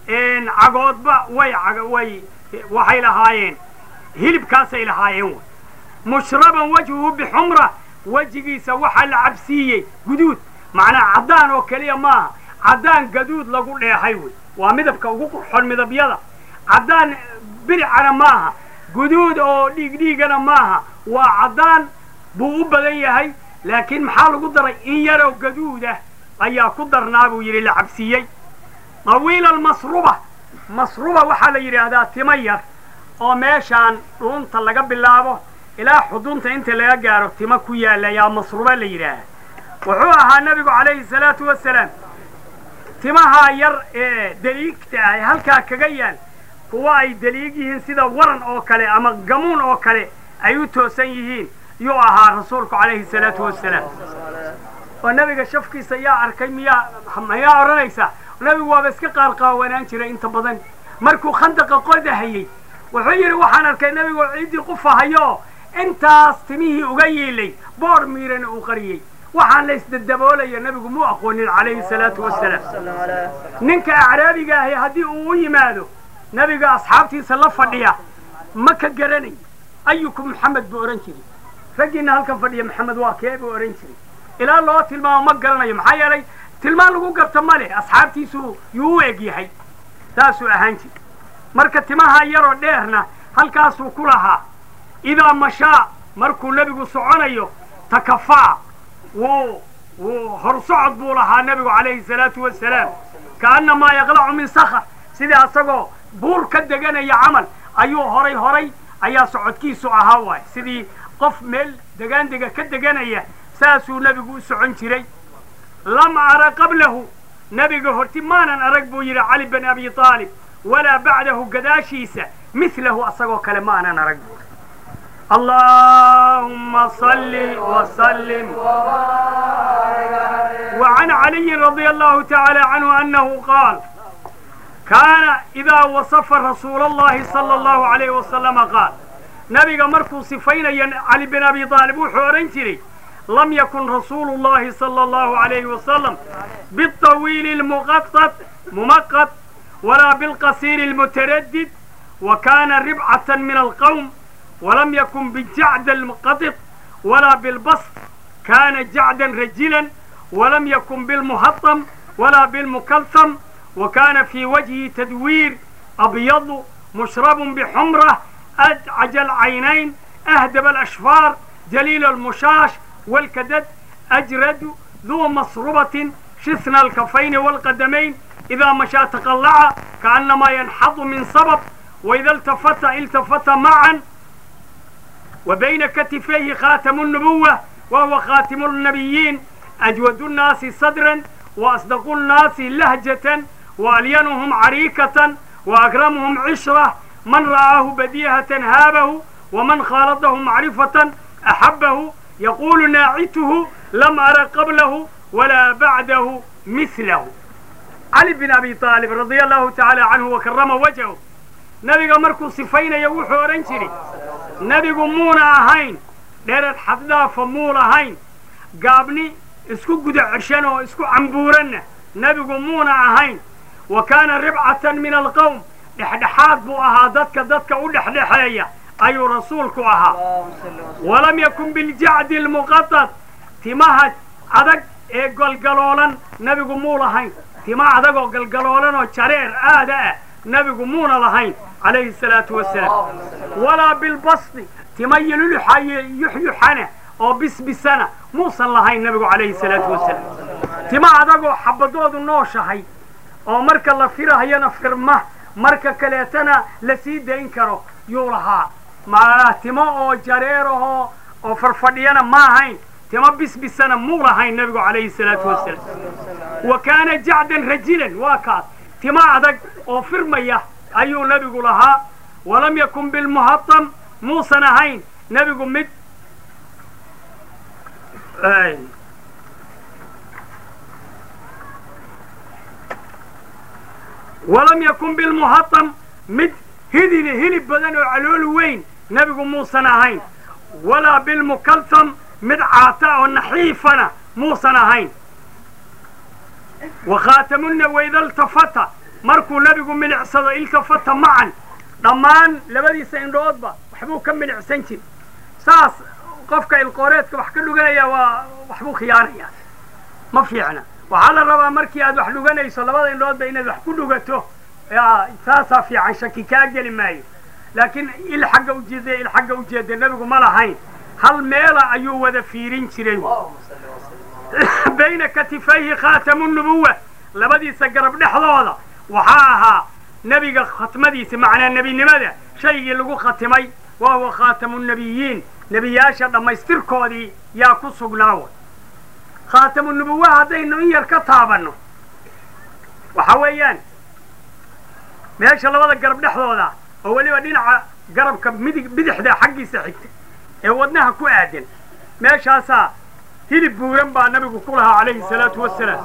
Speaker 1: cagoodba way way waxay lahaayeen hilibkaasay lahaayeen wy mushraban wajhuhu bixumra wejigiisa waxaa la cabsiiyey guduud macnaa caddaan oo keliya maaha caddaan gaduud lagu dheehay wey waa midabka ugu qurxon midabyada caddaan biricana maaha guduud oo dhiigdhiigana maaha waa caddaan buu u badan yahay laakiin maxaa lagu daray in yaroo gaduudah ayaa ku darnaa buu yidhi la cabsiiyey tawiila almasruba masruba waxaa la yidhaahdaa timo yar oo meeshaan dhuunta laga bilaabo ilaa xudunta inta laga gaaro timo ku yaalla yaa masruba la yidhaaha wuxuu ahaa nebigu calayhi salaatu wasalaam timahaa yar ee daliigta ah ee halkaa kaga yaal kuwa ay daliig yihiin sida waran oo kale ama gamuun oo kale ay u toosan yihiin yuu ahaa rasuulku calayhi salaatu wasalaam oo nebiga shafkiisa yaa arkay miyaa mayaa odhanaysaa nebigu waaba iska qaarqaawanaan jiray inta badan markuu khandaqa qodahayey wuxuu yidhi waxaan arkay nebigoo ciiddii qufahayo intaas timihii uga yiilay boor miirana uu qariyey waxaan la isdadaboolaya nebigu muu aqoonin calayhi salaatu wasalaam ninka acraabiga ahi haddii uu u yimaado nebiga asxaabtiisa la fadhiya ma ka garanay ayukum maxamed buu odhan jiray raggiina halkan fadhiya maxamed waa kee buu odhan jiray ilaa loo tilmaamo ma garanayo maxaa yeelay tilmaan lagu garto ma leh asxaabtiisu yuu u eg yahay saasuu ahaan jiri marka timaha yaroo dheerna halkaasuu ku lahaa idaa mashaa markuu nebigu soconayo takafaa wuu wuu horsocod buu lahaa nebigu calayhi salaatu wasalaam kaannamaa yaqlacu min sakar sidii asagoo buur ka deganaya camal ayuu horay horay ayaa socodkiisu ahaa waay sidii qof meel degaandega ka deganaya saasuu nebigu u socon jiray lam ara qablahu nebiga horti maanan arag buu yidhi cali bin abi aalib walaa bacdahu gadaashiisa milahu asagoo kale ma anan arag buu اللهم صل وسلم وعن علي رضي الله تعالى عنه أنه قال كان إذا وصف رسول الله صلى الله عليه وسلم قال نبي مركو صفين علي بن أبي طالب وحورين جري لم يكن رسول الله صلى الله عليه وسلم بالطويل المقطط ممقت ولا بالقصير المتردد وكان ربعة من القوم ولم يكن بالجعد المقطط ولا بالبسط كان جعدا رجلا ولم يكن بالمهطم ولا بالمكلثم وكان في وجهه تدوير أبيض مشرب بحمرة أدعج العينين أهدب الأشفار جليل المشاش والكدد أجرد ذو مصربة شثن الكفين والقدمين إذا مشى تقلع كأنما ينحض من صبب وإذا التفت التفت معا وبين كتفيه خاتم النبوة وهو خاتم النبيين أجود الناس صدرا وأصدق الناس لهجة وألينهم عريكة وأكرمهم عشرة من رآه بديهة هابه ومن خالطه معرفة أحبه يقول ناعته لم أر قبله ولا بعده مثله علي بن أبي طالب رضي الله تعالى عنه وكرم وجهه nabiga markuu sifaynaya wuxuu odhan jiri nebigu muuna ahayn dherer xaddaafa muu lahayn gaabni isku guda ceshan oo isku cambuuranna nebigu muuna ahayn wa kaana ribcatan min alqowm dhexdhexaad buu ahaa dadka dadka u dhexdhexeeya ayuu rasuulku ahaa walam yakun biljacdi almuqatad timaha adag ee galgaloolan nebigu muu lahayn tima adag oo galgaloolan oo jareer aada ah nebigu muuna lahayn calayhi salaatu wasalaam walaa bilbasdi tima yululuxaye yuxyuxana oo bisbisana muusan lahayn nebigu calayhi salaatu wasalaam tima adagoo xabadoodu nooshahay oo marka la firahayana firma marka kaleetana la sii dayn karo yuu lahaa macnaa timo oo jareerahoo oo farfadhiyana ma ahayn timo bisbisana muu lahayn nebigu calayhi salaatu wasalaam wa kaana jacdan rajilan waa kaas timo adag oo firmaya ayuu nebigu lahaa walam yakun bilmuhatam muusan ahayn nebigu mid walam yakun bilmuhatam mid hidili hilib badan oo calool weyn nebigu muusan ahayn walaa bilmukaltam mid caata oo naxiifana muusan ahayn wakhaatamunna waida iltafata markuu nebigu milicsado iltafata macan dhammaan labadiisa indhoodba waxbuu ka milicsan jiri saas qofka ilqooreedka wax ka dhuganaya waa waxbuu khiyaanaya ma fiicna waxaa la rabaa markii aad wax dhuganayso labada indhoodba inaad wax ku dhugato saasaa fiican shaki kaa geli maayo laakiin il xagga ujeeda il xagga ujeeda nebigu ma lahayn hal meela ayuu wada fiirin jiray bayna katifayhi khaatamu nubuwa labadiisa garab dhexdooda waxaa ahaa nebiga khatmadiisa macnaa nebinimada shaygii lagu khatimay wa huwa khaatamu nabiyiin nebiyaasha dhammaystirkoodii yaa ku sugnaawa khaatamu nubuwa haddaynu in yar ka taabanno waxa weeyaan meesha labada garab dhexdooda oo weliba dhinaca garabka midig bidixda xaggiisa xigta ee wadnaha ku aadan meeshaasaa hilib buuran baa nabigu ku lahaa calayhi salaatu wasalaam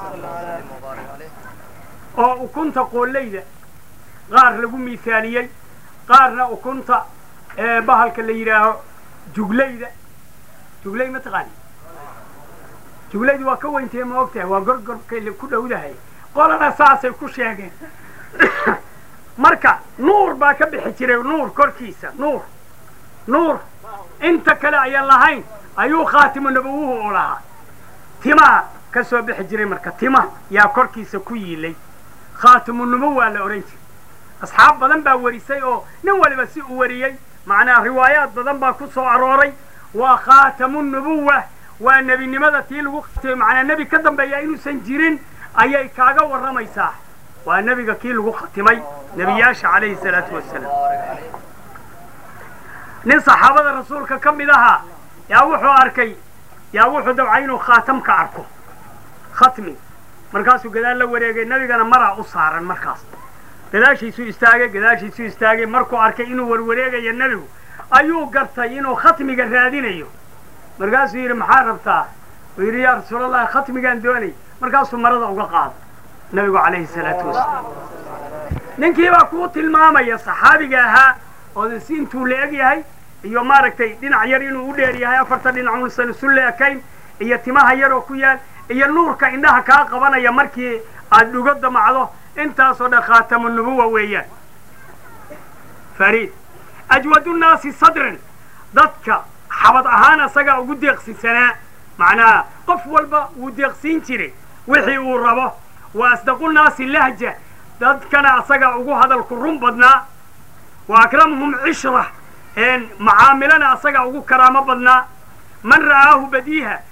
Speaker 1: oo ukunta qoollayda qaar lagu miisaaliyey qaarna ukunta bahalka la yidhaaho juglayda juglay ma taqaani juglaydu waa ka weyntahe ma ogtahay waa gorgorkay ku dhowdahay qolana saasay ku sheegeen marka nuur baa ka bixi jiray nuur korkiisa nuur nuur inta kale ayaan lahayn ayuu khaatimu nabawuhu u lahaa timaa ka soo bixi jiray marka tima yaa korkiisa ku yiilay khaatimu nubuwaa la odhan jiray asxaab badan baa warisay oo nin waliba si uu wariyey macnaa riwaayaad badan baa ku soo arooray waa khaatamu nubuwa waa nebinimada tii lagu khatimay macnaa nebi ka dambeeya inuusan jirin ayay kaaga warramaysaa waa nebiga kii lagu khatimay nebiyaasha calayhi salaatu wasalaam nin saxaabada rasuulka ka mid ahaa yaa wuxuu arkay yaa wuxuu dabcay inuu khaatam ka arko khatmi markaasuu gadaal la wareegay nebigana maraa u saaran markaas gadaashiisuu istaagay gadaashiisuu istaagay markuu arkay inuu warwareegayo nebigu ayuu gartay inuu khatmiga raadinayo markaasuu yidhi maxaa rabtaa uu yidhi yaa rasuulallahi khatmigaan doonay markaasuu marada uga qaado nebigu calayhi salaatu wasalaam ninkii baa kuu tilmaamaya saxaabiga ahaa oo si intuu la eg yahay iyo maaragtay dhinac yar inuu u dheer yahay afarta dhinac uusan isu leekayn iyo timaha yaroo ku yaal iyo nuurka indhaha kaa qabanaya markii aad dhugo damacdo intaasoo dhan khaatamu nubuwa weeyaan fariid ajwadu nnaasi sadran dadka xabad ahaan asagaa ugu deeqsisanaa macnaha qof walba wuu deeqsiin jiray wixii uu rabo wa asdaqu nnaasi lahja dadkana asagaa ugu hadalku run badnaa wa akramuhum cishra macaamilana asagaa ugu karaamo badnaa man ra'aahu badiiha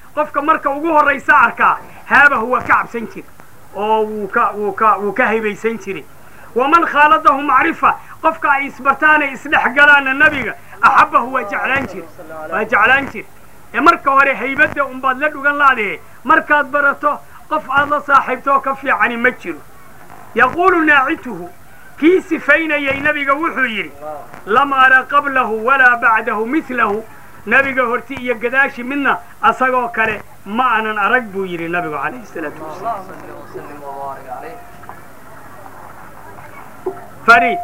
Speaker 1: qofka marka ugu horraysa arkaa haabahu waa ka cabsan jir oo wuu ka wuu ka wuu ka haybaysan jiray waman khaaladahu macrifa qofka ay isbartaanay isdhex galaana nabiga axabbahu waa jeclaan jir waa jeclaan jir ee marka hore haybadda unbaad la dhugan laadee markaad barato qof aad la saaxiibtoo ka fiicani ma jiro yaquulu naacituhu kii sifaynayay nabiga wuxuu yidhi lam ara qablahu walaa bacdahu milahu nabiga horti iyo gadaashi midna asagoo kale ma aanan arag buu yidhi nabigu calayhi salaatu wasalaam
Speaker 2: اللهم صل وسلم وبارك عليه
Speaker 1: fariid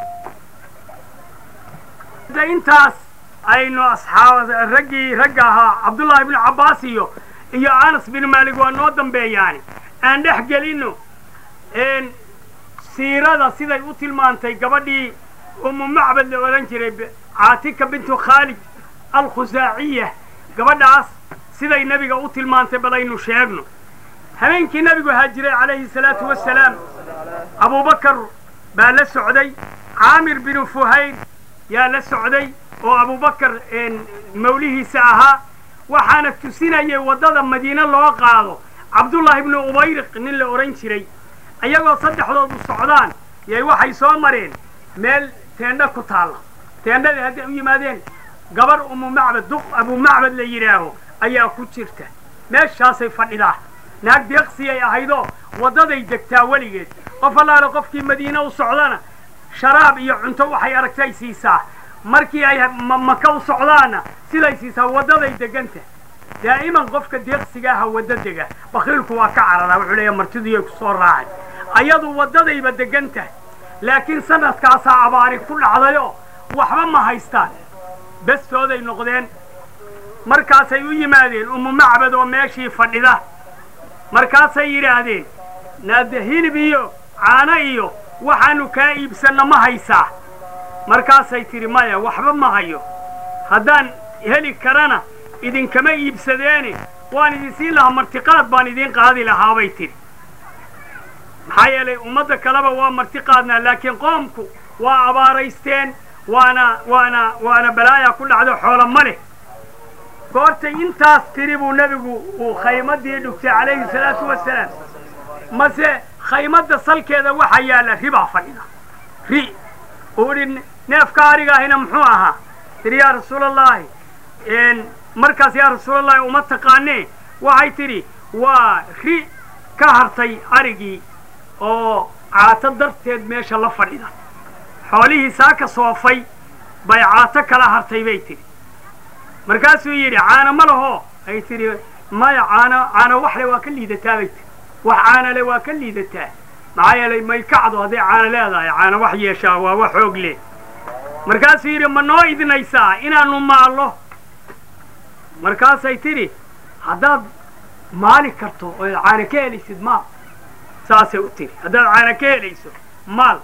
Speaker 1: da intaas aynu asxaab raggii ragga ahaa cabdullaahi ibnu cabbaas iyo iyo anas bin maalik waa noo dambeeyaani aan dhex gelino n siirada siday u tilmaantay gabadhii umu macbad la odhan jiray b- caatika bintu khaalid alkhusaaciya gabadhaas siday nebiga u tilmaantay bal aynu sheegno habeenkii nebigu haajiray calayhi salaatu wassalaam abubakar baa la socday caamir binu fuhayr yaa la socday oo abubakar mawlihiisa ahaa waxaana tusinayay waddada madiine loo qaado cabdullaahi ibnu ubayriq nin la odhan jiray ayagoo saddexdoodu socdaan yay waxay soo mareen meel teendho ku taalla teendhadii hadday u yimaadeen gabar umu macbad duq abu macbad la yidhaaho ayaa ku jirta meeshaasay fadhidaa naag deeqsiyay ahaydoo waddaday degtaa weligeed qof allaale qofkii madiine u socdana sharaab iyo cunto waxay aragtay siisaa markii ay ma- maka u socdaanna siday siisaa waddaday deganta daa'iman qofka deeqsiga aha wadda dega bakiilku waa ka cararaa wuxuu leeyahay martiduyay ku soo raacay ayadu waddadayba degan tahay laakiin sanadkaasaa abaari ku dhacdayoo waxba ma haystaan bestooday noqdeen markaasay u yimaadeen umu macbad oo meeshii fadhida markaasay yidhaahdeen naada hilib iyo caano iyo waxaanu kaa iibsanno ma haysaa markaasay tidhi maya waxba ma hayo haddaan heli karana idinkama iibsadeene waan idin siin lahaa martiqaad baan idiin qaadi lahaabay tidhi maxaa yeelay ummadda kaleba waa martiqaadnaa laakiin qoomku waa abaaraysteen waana waana waana balaaya ku dhacdo xoolo ma leh goortay intaas tiri buu nebigu uu khaymadii dhugtay calayhi salaatu wasalaam mase khaymadda salkeeda waxaa yaalla ribaa fadhida ri uu idhi neefka arigaahina muxuu ahaa tidhi yaa rasuulallaahi markaas yaa rasuulallaahi uma taqaanee waxay tidhi waa ri ka hartay arigii oo caato darteed meesha la fadhida xoolihii saaka soofay bay caato kala hartay bay tidhi markaasuu yidhi caano ma laho ay tidhi maya caano caano waxle waa ka liidataa bay tidhi wax caanole waa ka liidataa maxaa yeelay may kacdo hadday caano leedahay caano wax yeeshaa waa wax xoog leh markaasuu yidhi ma noo idinaysaa inaanu maallo markaasay tidhi haddaad maali karto oo caano ka helaysid maal saasay u tidhi haddaad caano ka helayso maal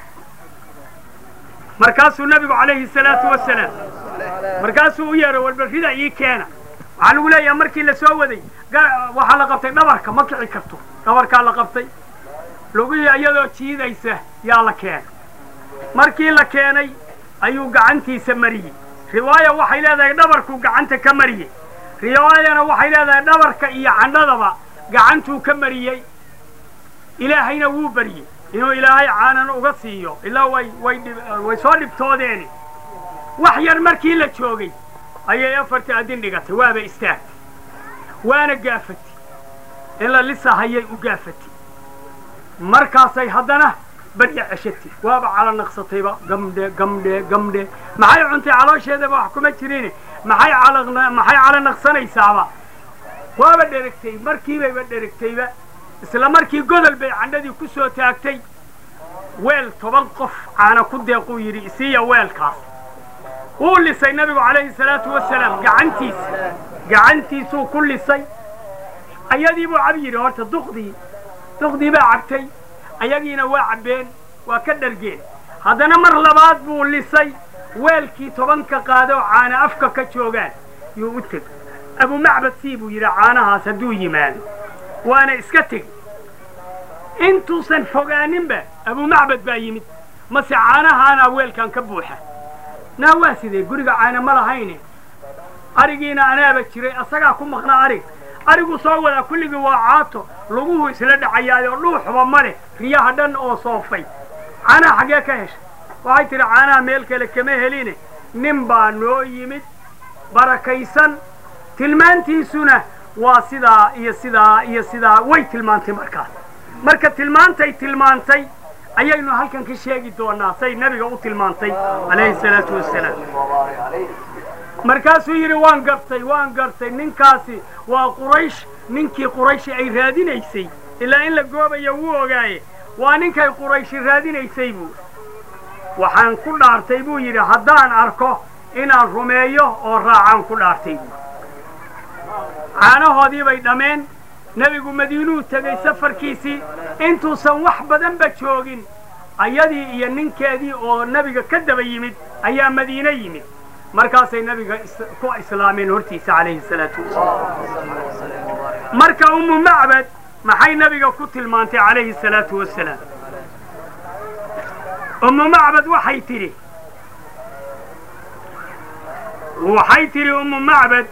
Speaker 1: markaasuu nabigu calayhi salaatu wasalaam markaasuu u yeeray walbarrida ii keena waxaa lagu leeyaha markii la soo waday waxaa la qabtay dhabarka ma kici karto dhabarkaa la qabtay lugihii iyadoo jiidaysa yaa la keenay markii la keenay ayuu gacantiisa mariyey riwaaya waxay leedahay dhabarkuu gacanta ka mariyey riwaayana waxay leedahay dhabarka iyo candhadaba gacantuu ka mariyey ilaahayna wuu baryey inuu ilaahay caanan uga siiyo ilaa way way way soo dhibtoodeeni wax yar markii la joogay ayay afartii adin dhigatay waaba istaagtay waana gaafatay in la lisahayay u gaafatay markaasay haddana barya ceshatay waaba cala naqsatayba gamdhe gamdhe gamdhe maxay cuntay caloosheedaba wax kuma jirin maxay cala maxay cala naqsanaysaaba waaba dheragtay markiibayba dheragtayba isla markii godol bay candhadii ku soo taagtay weel toban qof caana ku deequu yidhi isiiya weelkaas wuu lisay nabigu calayhi salaatu wasalaam gacantiisa gacantiisuu ku lisay ayadii buu cab yidhi horta duqdii duqdii baa cabtay ayagiina waa cabbeen waa ka dhargeen haddana mar labaad buu lisay weelkii tobanka qaado caana afka ka joogaan yuu u teg abumacbad sii buu yidhi caanahaas hadduu yimaado waana iska tegi intuusan fogaaninba abumacbad baa yimid mase caanahaanaa weelkan ka buuxa naa waa sidee guriga caana ma lahayne arigiina anaaba jiray asagaa ku maqnaa arig arigu soo wadaa kulligii waa caato laguhu isla dhacayaayo dhuuxba ma leh riyaha dhan oo soofay caanaha xaggee ka heshay waxay tidhi caanaha meel kale kama heline nin baa noo yimid barakaysan tilmaantiisuna waa sidaa iyo sidaa iyo sidaa way tilmaantay markaas marka tilmaantay tilmaantay ayaynu halkan ka sheegi doonaa say nabiga u tilmaantay calayhi salaatu wasalaam
Speaker 2: وبارك عليه
Speaker 1: markaasuu yidhi waan gartay waan gartay ninkaasi waa quraysh ninkii qurayshi ay raadinaysay ilaa in la goobayo wuu ogaaye waa ninkay qurayshi raadinaysay buu waxaan ku dhaartay buu yidhi haddaan arko inaan rumeeyo oo raacaan ku dhaartay buu caanahoodii bay dhammeen nebigu madiinuu tegey safarkiisii intuusan wax badanba joogin ayadii iyo ninkeedii oo nebiga ka daba yimid ayaa madiine yimid markaasay nebiga is- ku islaameen hortiisa calayhi salaatu wasalaam
Speaker 2: اللهم صل وسلم وبارك عليه
Speaker 1: marka ummu macbad maxay nebiga ku tilmaantay calayhi salaatu wasalaam ummu macbad waxay tidhi waxay tidhi ummu macbad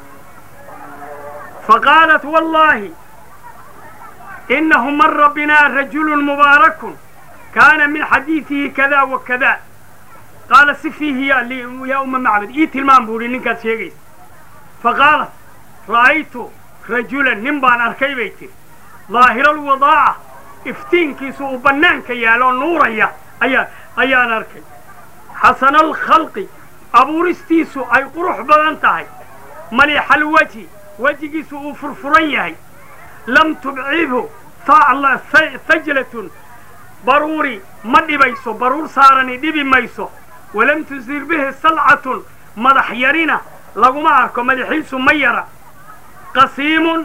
Speaker 1: faqaalat wallaahi inahu mara binaa rajulu mubaarakun kaana min xadiidihi kada wa kada qaala si fiihi ya li- yaa umma macbad ii tilmaam buu ihi ninkaad sheegaysa faqaalat ra'aytu rajulan nin baan arkay bay tiri daahira alwadaaca iftiinkiisu uu bannaanka yaalo nuuraya ayaa ayaan arkay xasana alkhalqi abuuristiisu ay qurux badan tahay maliixa alwajhi wejigiisu uu furfuran yahay lam tubcidhu fa- fa- fajlatun baruuri ma dhibayso baruur saarani dhibi mayso walam tusir bihi salcatun madax yarina laguma arko madaxiisu ma yara qasiimun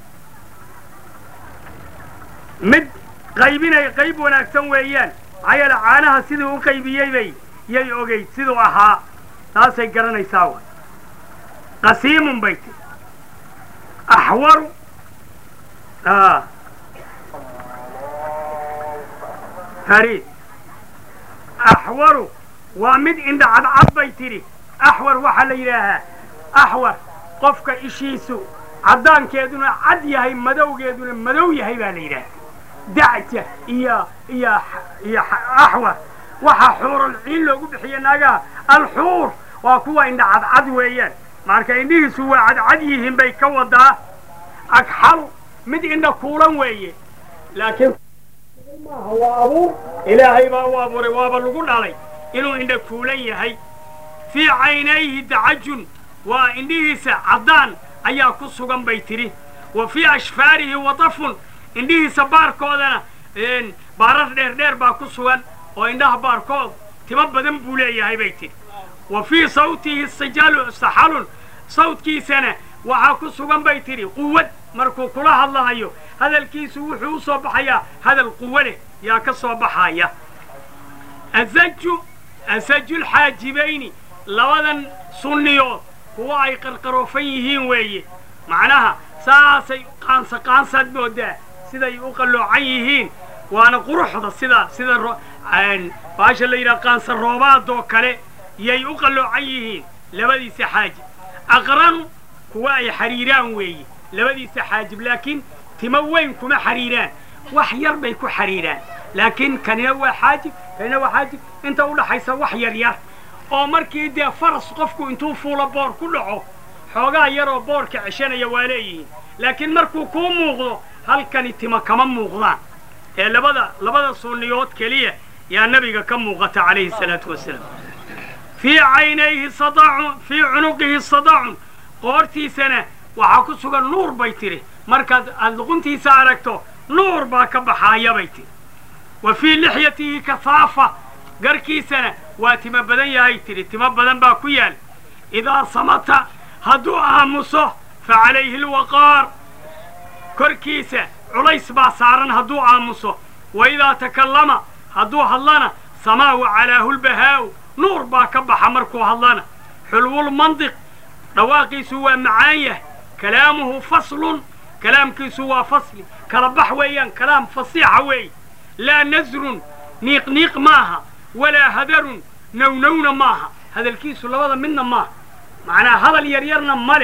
Speaker 1: mid qaybinay qayb wanaagsan weeyaan maxaa yeele caanaha siduu u qaybiyey bay yay ogeyd siduu ahaa taasay garanaysaa wa qasiimun bay ti axwaru a fariid axwaru waa mid indha cadcad bay tidhi axwar waxaa la yidhaahaa axwar qofka ishiisu caddaankeeduna cad yahay madowgeeduna madow yahay baa la yidhaaha dacja iyo iyo iyo axwar waxaa xuurul ciin loogu bixiye naagaha alxuur waa kuwa indha cadcad weeyaan marka indhihiisu waa cadcad yihiin bay ka wadaa agxalu mid indha kuulan weeye laakiin maaha waa abuur ilaahay baa u abuuray waaba lagu dhalay inuu indha kuulan yahay fii caynayhi dacajun waa indhihiisa caddaan ayaa ku sugan bay tidhi wa fii ashfaarihi wadafun indhihiisa baarkoodana baarar dheer dheer baa ku sugan oo indhaha baarkood timo badan buu leeyahay bay tidhi wa fii sawtihi sijalu saxalun sawtkiisana waxaa ku sugan bay tidhi quwad markuu kula hadlahayo hadalkiisu wuxuu u soo baxayaa hadal quwo leh yaa ka soo baxaya asaju asajulxaajibayni labadan sunniyood kuwa ay qarqaroofan yihiin weeye macnaha saasay qaansa qaansaad moodaa siday u qalloocan yihiin waana quruxda sida sida baasha la yidhaha qaansa roobaadoo kale yay u qalloocan yihiin labadiisa xaajib aqranu kuwa ay xariiraan weeye labadiisa xaajib laakiin timo weyn kuma xariiraan wax yar bay ku xariiraan laakiin kanina waa xaajib kanina waa xaajib inta u dhaxaysa wax yar yar oo markii dee faras qofku intuu fuulo boor ku dhaco xoogaa yaroo boorka ceshanaya waa leeyihiin laakiin markuu kuu muuqdo halkani timo kama muuqdaan ee labada labada sunniyood keliya yaa nabiga ka muuqata calayhi salaatu wasalaam fii caynayhi sadacun fii cunuqihi sadacun qoortiisana waxaa ku sugan nuur bay tidhi markaad aad luquntiisa aragto nuur baa ka baxaaya bay tidhi wa fii lixyatihi kasaafa garkiisana waa timo badan yahay tidhi timo badan baa ku yaal idaa samata hadduu aamuso fa calayhi alwaqaar korkiisa culays baa saaran hadduu aamuso wa idaa takallama hadduu hadlana samaahu calaahu lbahaa'u nuur baa ka baxa markuu hadlana xulwulmandiq dhawaaqiisu waa macaan yahay kalaamuhu faslun kalaamkiisu waa fasli kala bax weeyaan kalaam fasiixa weeye laa nasrun niiqniiq maaha walaa hadarun nownowna maaha hadalkiisu labada midna maaha macnaa hadal yaryarna ma leh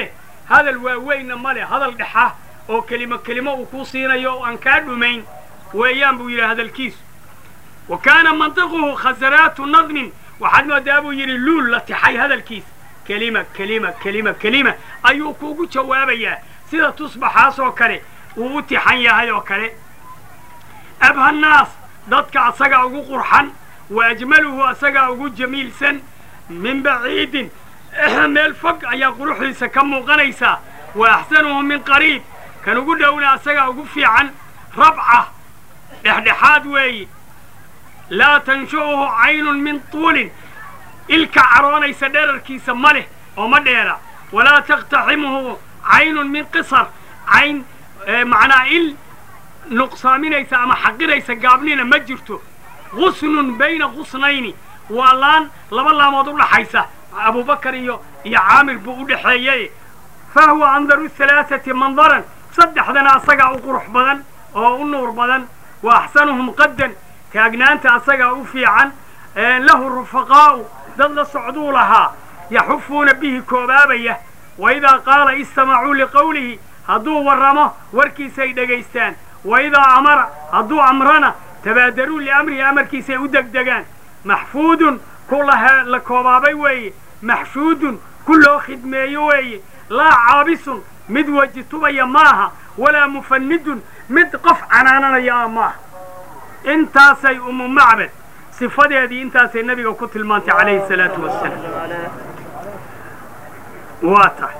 Speaker 1: hadal waaweynna ma leh hadal dhexa oo kelimo kelimo uu kuu siinayo oo aan kaa dhumayn weeyaan buu yidhi hadalkiisu wa kaana mantiquhu khasaraatu nadmin waxaad moodaa buu yidhi luul la tixay hadalkiisa kelima kelima kelima kelima ayuu kuugu jawaabayaa sida tusbaxaasoo kale uu u tixan yahay oo kale abha nnaas dadka asagaa ugu qurxan wa ajmaluhu asagaa ugu jamiilsan min baciidin meel fog ayaa quruxdiisa ka muuqanaysaa wa axsanuhu min qariib kan ugu dhowna asagaa ugu fiican rabca dhexdhexaad weeye laa tanshu'uhu caynun min tuulin ilka caroonaysa dherarkiisa ma leh oo ma dheera walaa taqtaximuhu caynun min qisar cayn macnaa il nuqsaaminaysa ama xaqiraysa gaabnina ma jirto gusnun bayna gusnayni waa laan laba laamood u dhaxaysa abubakar iyo iyo caamir buu u dhexeeyey fa huwa andaru halaaثati mandaran saddexdana asagaa u qurux badan oo u nuur badan wa axsanuhum qaddan taagnaanta asagaa u fiican lahu rufaqaa'u dad la socduu lahaa yaxufuuna bihi koobaabaya wa idaa qaala istamacuu liqowlihi hadduu warramo warkiisay dhegaystaan wa idaa amara hadduu amrana tabaadaruu liamrihi amarkiisay u degdegaan maxfuudun ku la koobaabay weeye maxshuudun ku loo khidmeeyo weeye laa caabisun mid weji tubaya maaha walaa mufanidun mid qof canaananaya maaha intaasay umu macbad sifadeedii intaasay nebiga ku tilmaantay calayhi salaatu wasalaam waa tahay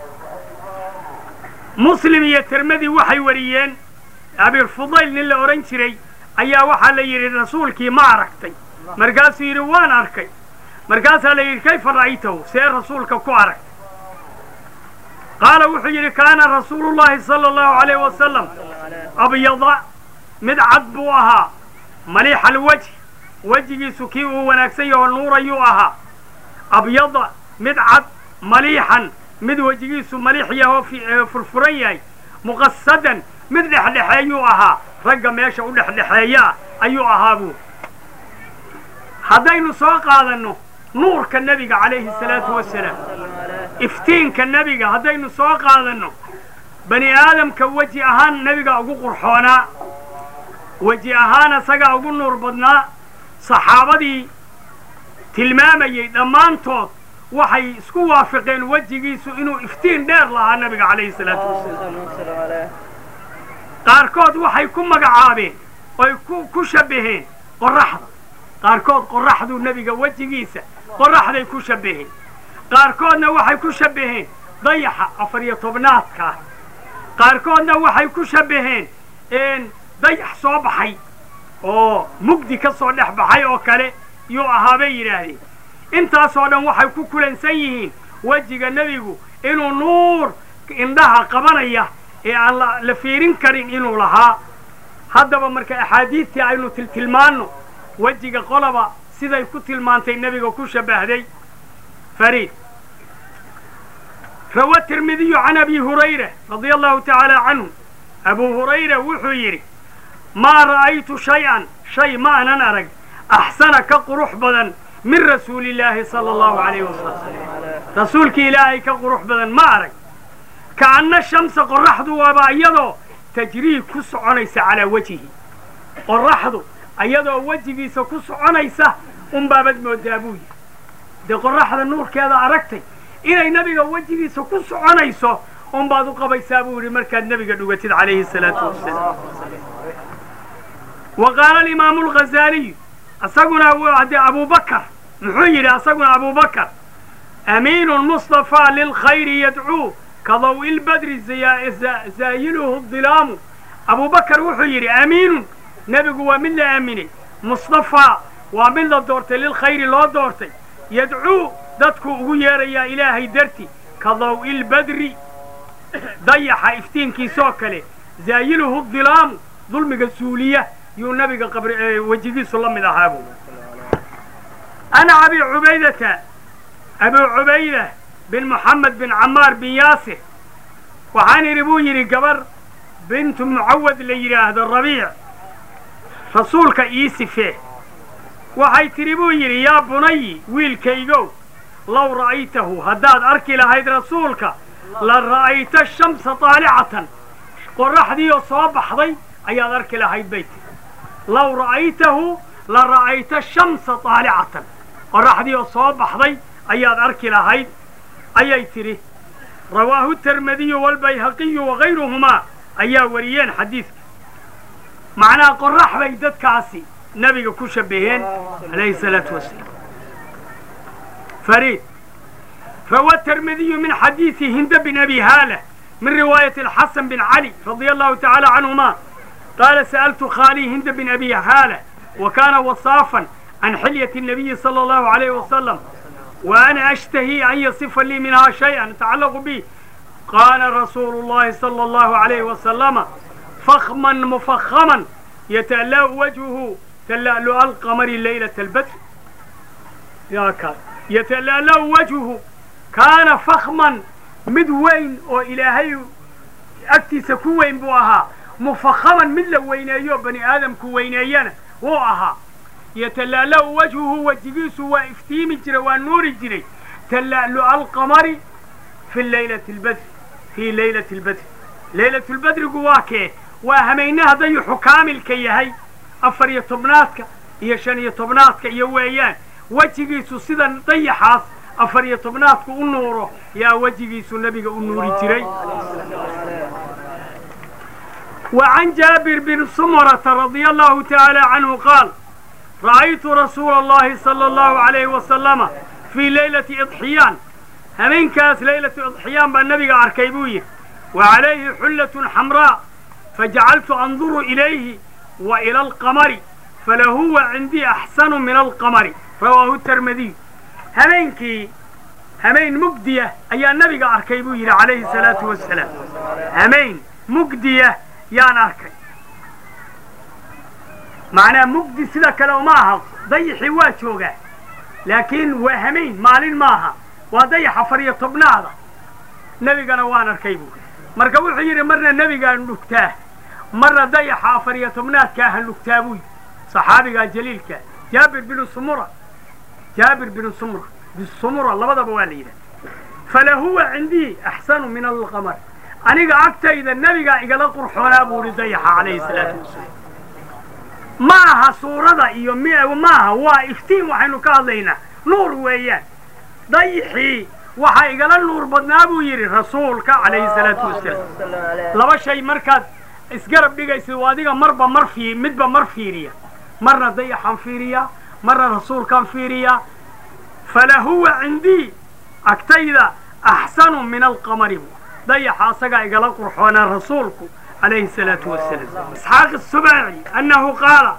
Speaker 1: muslim iyo tirmadi waxay wariyeen abirfudayl nin la odhan jiray ayaa waxaa la yidhi rasuulkii ma aragtay markaasuu yidhi waan arkay markaasaa la yidhi kayfa ra'aytahu see rasuulka ku aragtay qaala wuxuu yidhi kaana rasuulu llahi sala allahu alayh wasalam abyada mid cad buu ahaa maliixa alwajh wejigiisu kii uu wanaagsan yaho nuurayuu ahaa abyada mid cad maliixan mid wejigiisu maliix yahoo furfuran yahay muqasadan mid dhexdhexeeyuu ahaa ragga meesha u dhexdhexeeyaa ayuu ahaa buu haddaynu soo qaadanno nuurka nebiga calayhi salaatu wasalaam iftiinka nebiga haddaynu soo qaadanno bani aadamka weji ahaan nebiga ugu qurxoonaa weji ahaan asagaa ugu nuur badnaa saxaabadii tilmaamayey dhammaantood waxay isku waafiqeen wejigiisu inuu iftiin dheer lahaa nebiga calayhi salaatu wasalaam qaarkood waxay ku magacaabeen oy ku shabbaheen qorraxda qaarkood qorraxduu nebiga wejigiisa qorraxday ku shabbaheen qaarkoodna waxay ku shabbaheen dayaxa afar iyo tobnaadkaa qaarkoodna waxay ku shabbaheen dayax soo baxay oo mugdi ka soo dhex baxay oo kale yuu ahaa bay yidhaahdeen intaasoo dhan waxay ku kulansan yihiin wejiga nebigu inuu nuur indhaha qabanaya ee aan la fiirin karin inuu lahaa haddaba marka axaadiidtii aynu tiltilmaanno wejiga qolaba siday ku tilmaantay nebiga ku shabbahday fariid rawa tirmidiyu can abi hurayra radia allahu tacaala canhu abuu hurayra wuxuu yidhi maa ra'aytu shay-an shay ma anan arag axsana ka qurux badan min rasuulillaahi sala allahu calayh wasalam rasuulkii ilaahay ka qurux badan ma arag kaanna shamsa qorraxdu waaba iyadoo tajriib ku soconaysa calaa wejhi qorraxdu iyadoo wejigiisa ku soconaysa unbaabad moodaa buu yidhi dee qorraxda nuurkeeda aragtay inay nebiga wejigiisa ku soconayso unbaad u qabaysaa buu yidhi markaad nebiga dhugatid calayhi salaatu wasalaam wa qaala alimaamu alghazaaliyu isaguna de abubakar muxuu yidhi asaguna abubakar amiinu mustafaa lilkhayri yadcuu ka dawi lbadri zaayiluhu dilaamu abubakar wuxuu yidhi amiinun nebigu waa mid la aaminay mustafaa waa mid la doortay lilkhayri loo doortay yadcuu dadkuu ugu yeerayaa ilaahay darti ka dawi lbadri dayaxa iftiinkiisoo kale zaayiluhu dilaamu dulmiga suuliya yuu nabiga wejigiisu la mid ahaa buu ana abi cubaydata abu cubayda bin moxamed bin camaar bin yaasir waxaan idhi buu yidhi gabar bintu mucawad la yidhaahdo rabiic rasuulka ii sifee waxay tidhi buu yidhi yaa bunayi wiilkaygow low ra'aytahu haddaad arki lahayd rasuulka la ra'ayta shamsa taalicatan qoraxdii oo soo baxday ayaad arki lahayd bay tiri low ra'aytahu la ra'ayta shamsa taalicatan qoraxdii oo soo baxday ayaad arki lahayd ayay tidhi rawaahu termadiyu walbayhaqiyu wagayruhumaa ayaa wariyeen xadiidka macnaha qorax bay dadkaasi nabiga ku shabaheen calayhi salaatu wasalaam فريد روى الترمذي من حديث هند بن أبي هالة من رواية الحسن بن علي رضي الله تعالى عنهما قال سألت خالي هند بن أبي هالة وكان وصافا عن حلية النبي صلى الله عليه وسلم وأنا أشتهي أن يصف لي منها شيئا يتعلق به قال رسول الله صلى الله عليه وسلم فخما مفخما يتألأ وجهه تلألؤ القمر ليلة البدر يا كان يتلألأ وجهه كان فخما mid weyn oo ilaahay agtiisa ku weyn buu ahaa mufakhaman mid la weyneeyo bani aadamku weyneeyana wuu ahaa yatala'la'u wajhuhu wejigiisu waa iftiimi jiray waa nuuri jiray tala'lu'a alqamari fi laylati lbadri fii laylati lbadri laylatu lbadrigu waa kee waa hameynaha dayuxu kaamilka yahay afar iyo tobnaadka iyo shan iyo tobnaadka iyo weeyaan wejigiisu sida dayaxaas afar iyo tobnaadku u nuuro yaa wejigiisu nebiga u nuuri jiray وعن جابر بن سمرة رضي الله تعالى عنه قال رأيت رسول الله صلى الله عليه وسلم في ليلة إضحيان همين كاس ليلة إضحيان بالنبي أركيبوية وعليه حلة حمراء فجعلت أنظر إليه وإلى القمر فلهو عندي أحسن من القمر رواه الترمذي همينكي همين مجدية أي النبي أركيبوية عليه الصلاة والسلام همين مجدية yaan arkay macnaa mugdi sida kale uma aha dayaxii waa joogaa laakiin waa hamayn maalin maaha waa dayax afar iyo tobnaada nebigana waan arkay buu marka wuxuu yidhi marna nebigaan dhugtaa marna dayaxa afar iyo tobnaadkaahan dhugtaa buu yidhi saxaabigaa jaliilka jaabir binu sumura jaabir binu sumura bisumura labadaba waa la yidhaha falahuwa cindii axsanu min alqamar aniga agtayda nebigaa igala qurxoonaa buu ihi dayaxa calayhi salaatu wasalaam ma aha suurada iyo m maaha waa iftiin waxaynu ka hadlaynaa nuur weeyaan dayixii waxaa igala nuur badnaa buu yidhi rasuulka calayhi salaatu wasalaam laba shay markaad isgarab dhigaysid waa adiga marba mar fii midba mar fiiriya marna dayaxaan fiiriyaa marna rasuulkaan fiiriyaa falahuwa cindii agtayda axsanu min alqamari buu dayaxa asagaa igala qurxoonaa rasuulku calayhi salaatu wasalaam isxaaq الsubaaci annahu qaala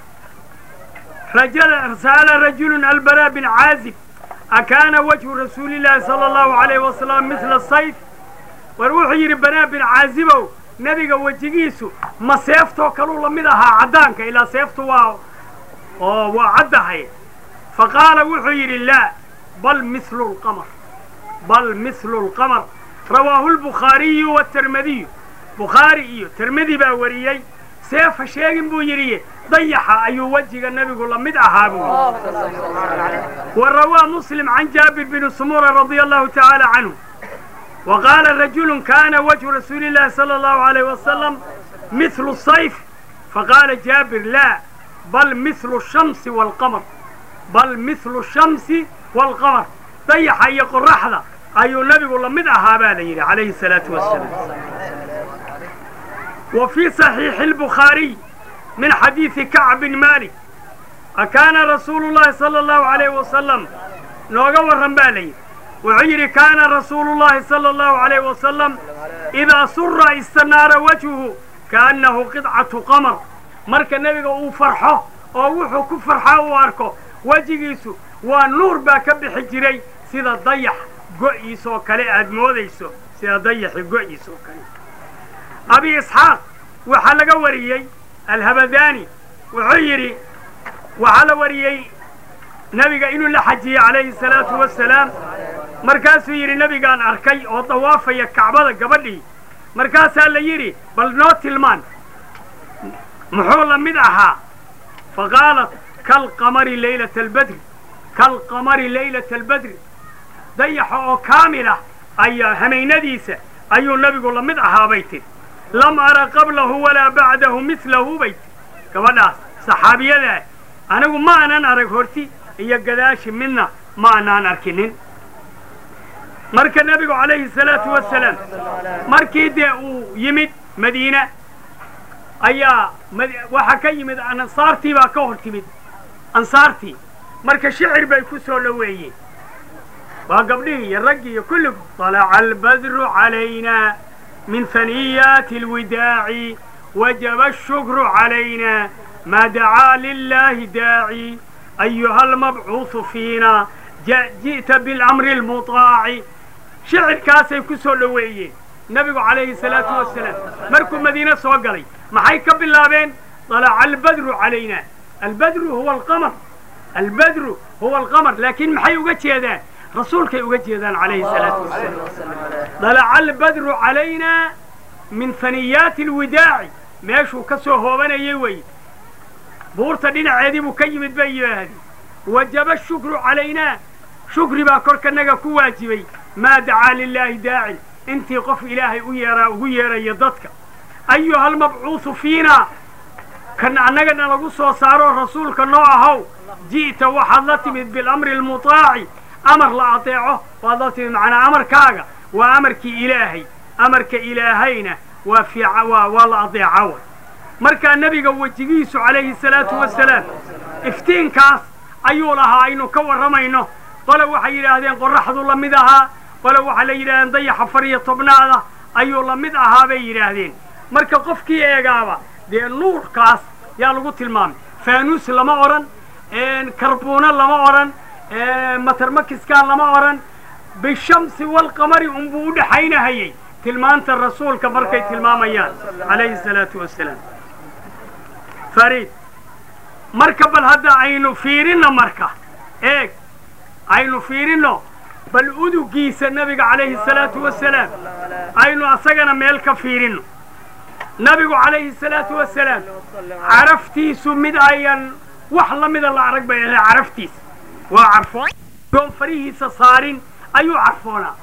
Speaker 1: sa'ala rajulu albara bin caazib akaana wajhu rasuuli llaahi sala allahu alayh wasalam mila sayf war wuxuu yidhi banaa bin caazibow nebiga wejigiisu ma seeftoo kaluu la mid ahaa caddaanka ilaa seeftu waa oo waa caddahay faqaala wuxuu yidhi laa bal mithlu lqamar bal mithlu lqamar rawaahu lbukhaariyu watermadiyu bukhaari iyo termedi baa wariyey seefa sheegin buu yidhi dayaxa ayuu wejiga nebigu la mid ahaa buu yidhi wa rawaa muslim can jaabir bini sumura radia allahu tacaala canhu wa qaala rajulu kana wajhu rasuuli llahi sala allahu alayh wasalam mithlu sayf faqaala jaabir laa bal mithlu shamsi waalqamar bal mithlu shamsi waalqamar dayaxa iyo qoraxda ayuu nebigu la mid ahaa baa la yidhi calayhi salaatu wasalaam wa fii saxiixi albukhaariy min xadiidi kacb bin malik akaana rasuulu llahi sala allahu alayh wasalam nooga warran baa la yidhi wuxuu yidhi kaana rasuulu llahi sala allahu alayh wasalam idaa sura istanaara wajhuhu kaannahu qidcatu qamar marka nebiga uu farxo oo wuxuu ku farxaa uu arko wejigiisu waa nuur baa ka bixi jiray sida dayax go'iisoo kale aad moodayso sida dayaxi go'iisoo kale abi isxaaq waxaa laga wariyey alhabadaani wuxuu yidhi waxaa la wariyey nebiga inuu la xajiyey calayhi salaatu wasalaam markaasuu yidhi nebigaan arkay oo dawaafaya kacbada gabadhii markaasaa la yidhi bal noo tilmaan muxuu la mid ahaa faqaalat kalqamari laylata albadri kalqamari laylata albadri dayaxa oo kaamilah ayaa hamaynadiisa ayuu nabigu la mid ahaa bay tiri lam ara qablahu walaa bacdahu milahu bay tiri gabadhaas saxaabiyadaa anigu ma aanan arag horti iyo gadaashi midna ma aanaan arkinin marka nebigu calayhi salaatu wasalaam markii dee uu yimid madiina ayaa waxaa ka yimid ansaartii baa ka hor timid ansaartii marka shicir bay ku soo dhoweeyeen waa gabdhihii iyo raggii iyo kulligu طalaca albadru calayna min haniyaati اlwidaaci wajaba الshukru calayna ma dacaa lilahi daaci ayuha almabcuuثu fiina ji'ta biاlamri اlmuطaaci shicirkaasay ku soo dhoweeyeen nebigu calayhi salaatu wasalaam markuu madiine soo galay maxay ka bilaabeen طalaca albadru calayna albadru huwa alqamar albadru huwa alqamar laakiin maxay uga jeedaan rasuulkay uga jeedaan calayhi salaatu wasalaam dalaca albadru calayna min haniyaati alwidaaci meeshuu ka soo hoobanayay weye buurta dhinaceedii buu ka yimid bay yidhaahdeen wajaba shukru calaynaa shukri baa korkanaga ku waajibay maa dacaa lilaahi daacin intii qof ilaahay u yeeraa ugu yeeraya dadka ayuha almabcuuثu fiina kan annagana lagu soo saaro rasuulka noo ahow ji'ta waxaad la timid bilamri almutaaci amar la adeeco waad la timid macnaa amarkaaga waa amarkii ilaahay amarka ilaahayna waa fiica waa waa la adeeca way markaa nebiga wejigiisu calayhi salaatu wasalaam iftiinkaas ayuu lahaa aynu ka warramayno qole waxay yidhaahdeen qorraxdu la mid ahaa qole waxaa la yidhahdeen dayaxa far iyo tobnaada ayuu la mid ahaa bay yidhaahdeen marka qofkii eegaaba dee nuurkaas yaa lagu tilmaamay faanuus lama odhan karbuuna lama odhan matarmakiskaa lama odhan bishamsi walqamari unbuu u dhexaynahayey tilmaanta rasuulka markay tilmaamayaan calayhi salaatu wasalaam fariid marka bal hadda aynu fiirinno marka eeg aynu fiirinno bal udugiisa nebiga calayhi salaatu wasalaam aynu asagana meel ka fiirinno nabigu calayhi salaatu wasalaam caraftiisu mid ayan wax la mida la arag bay ahay caraftiisa waa carfoon oon farihiisa saarin ayuu carfoonaa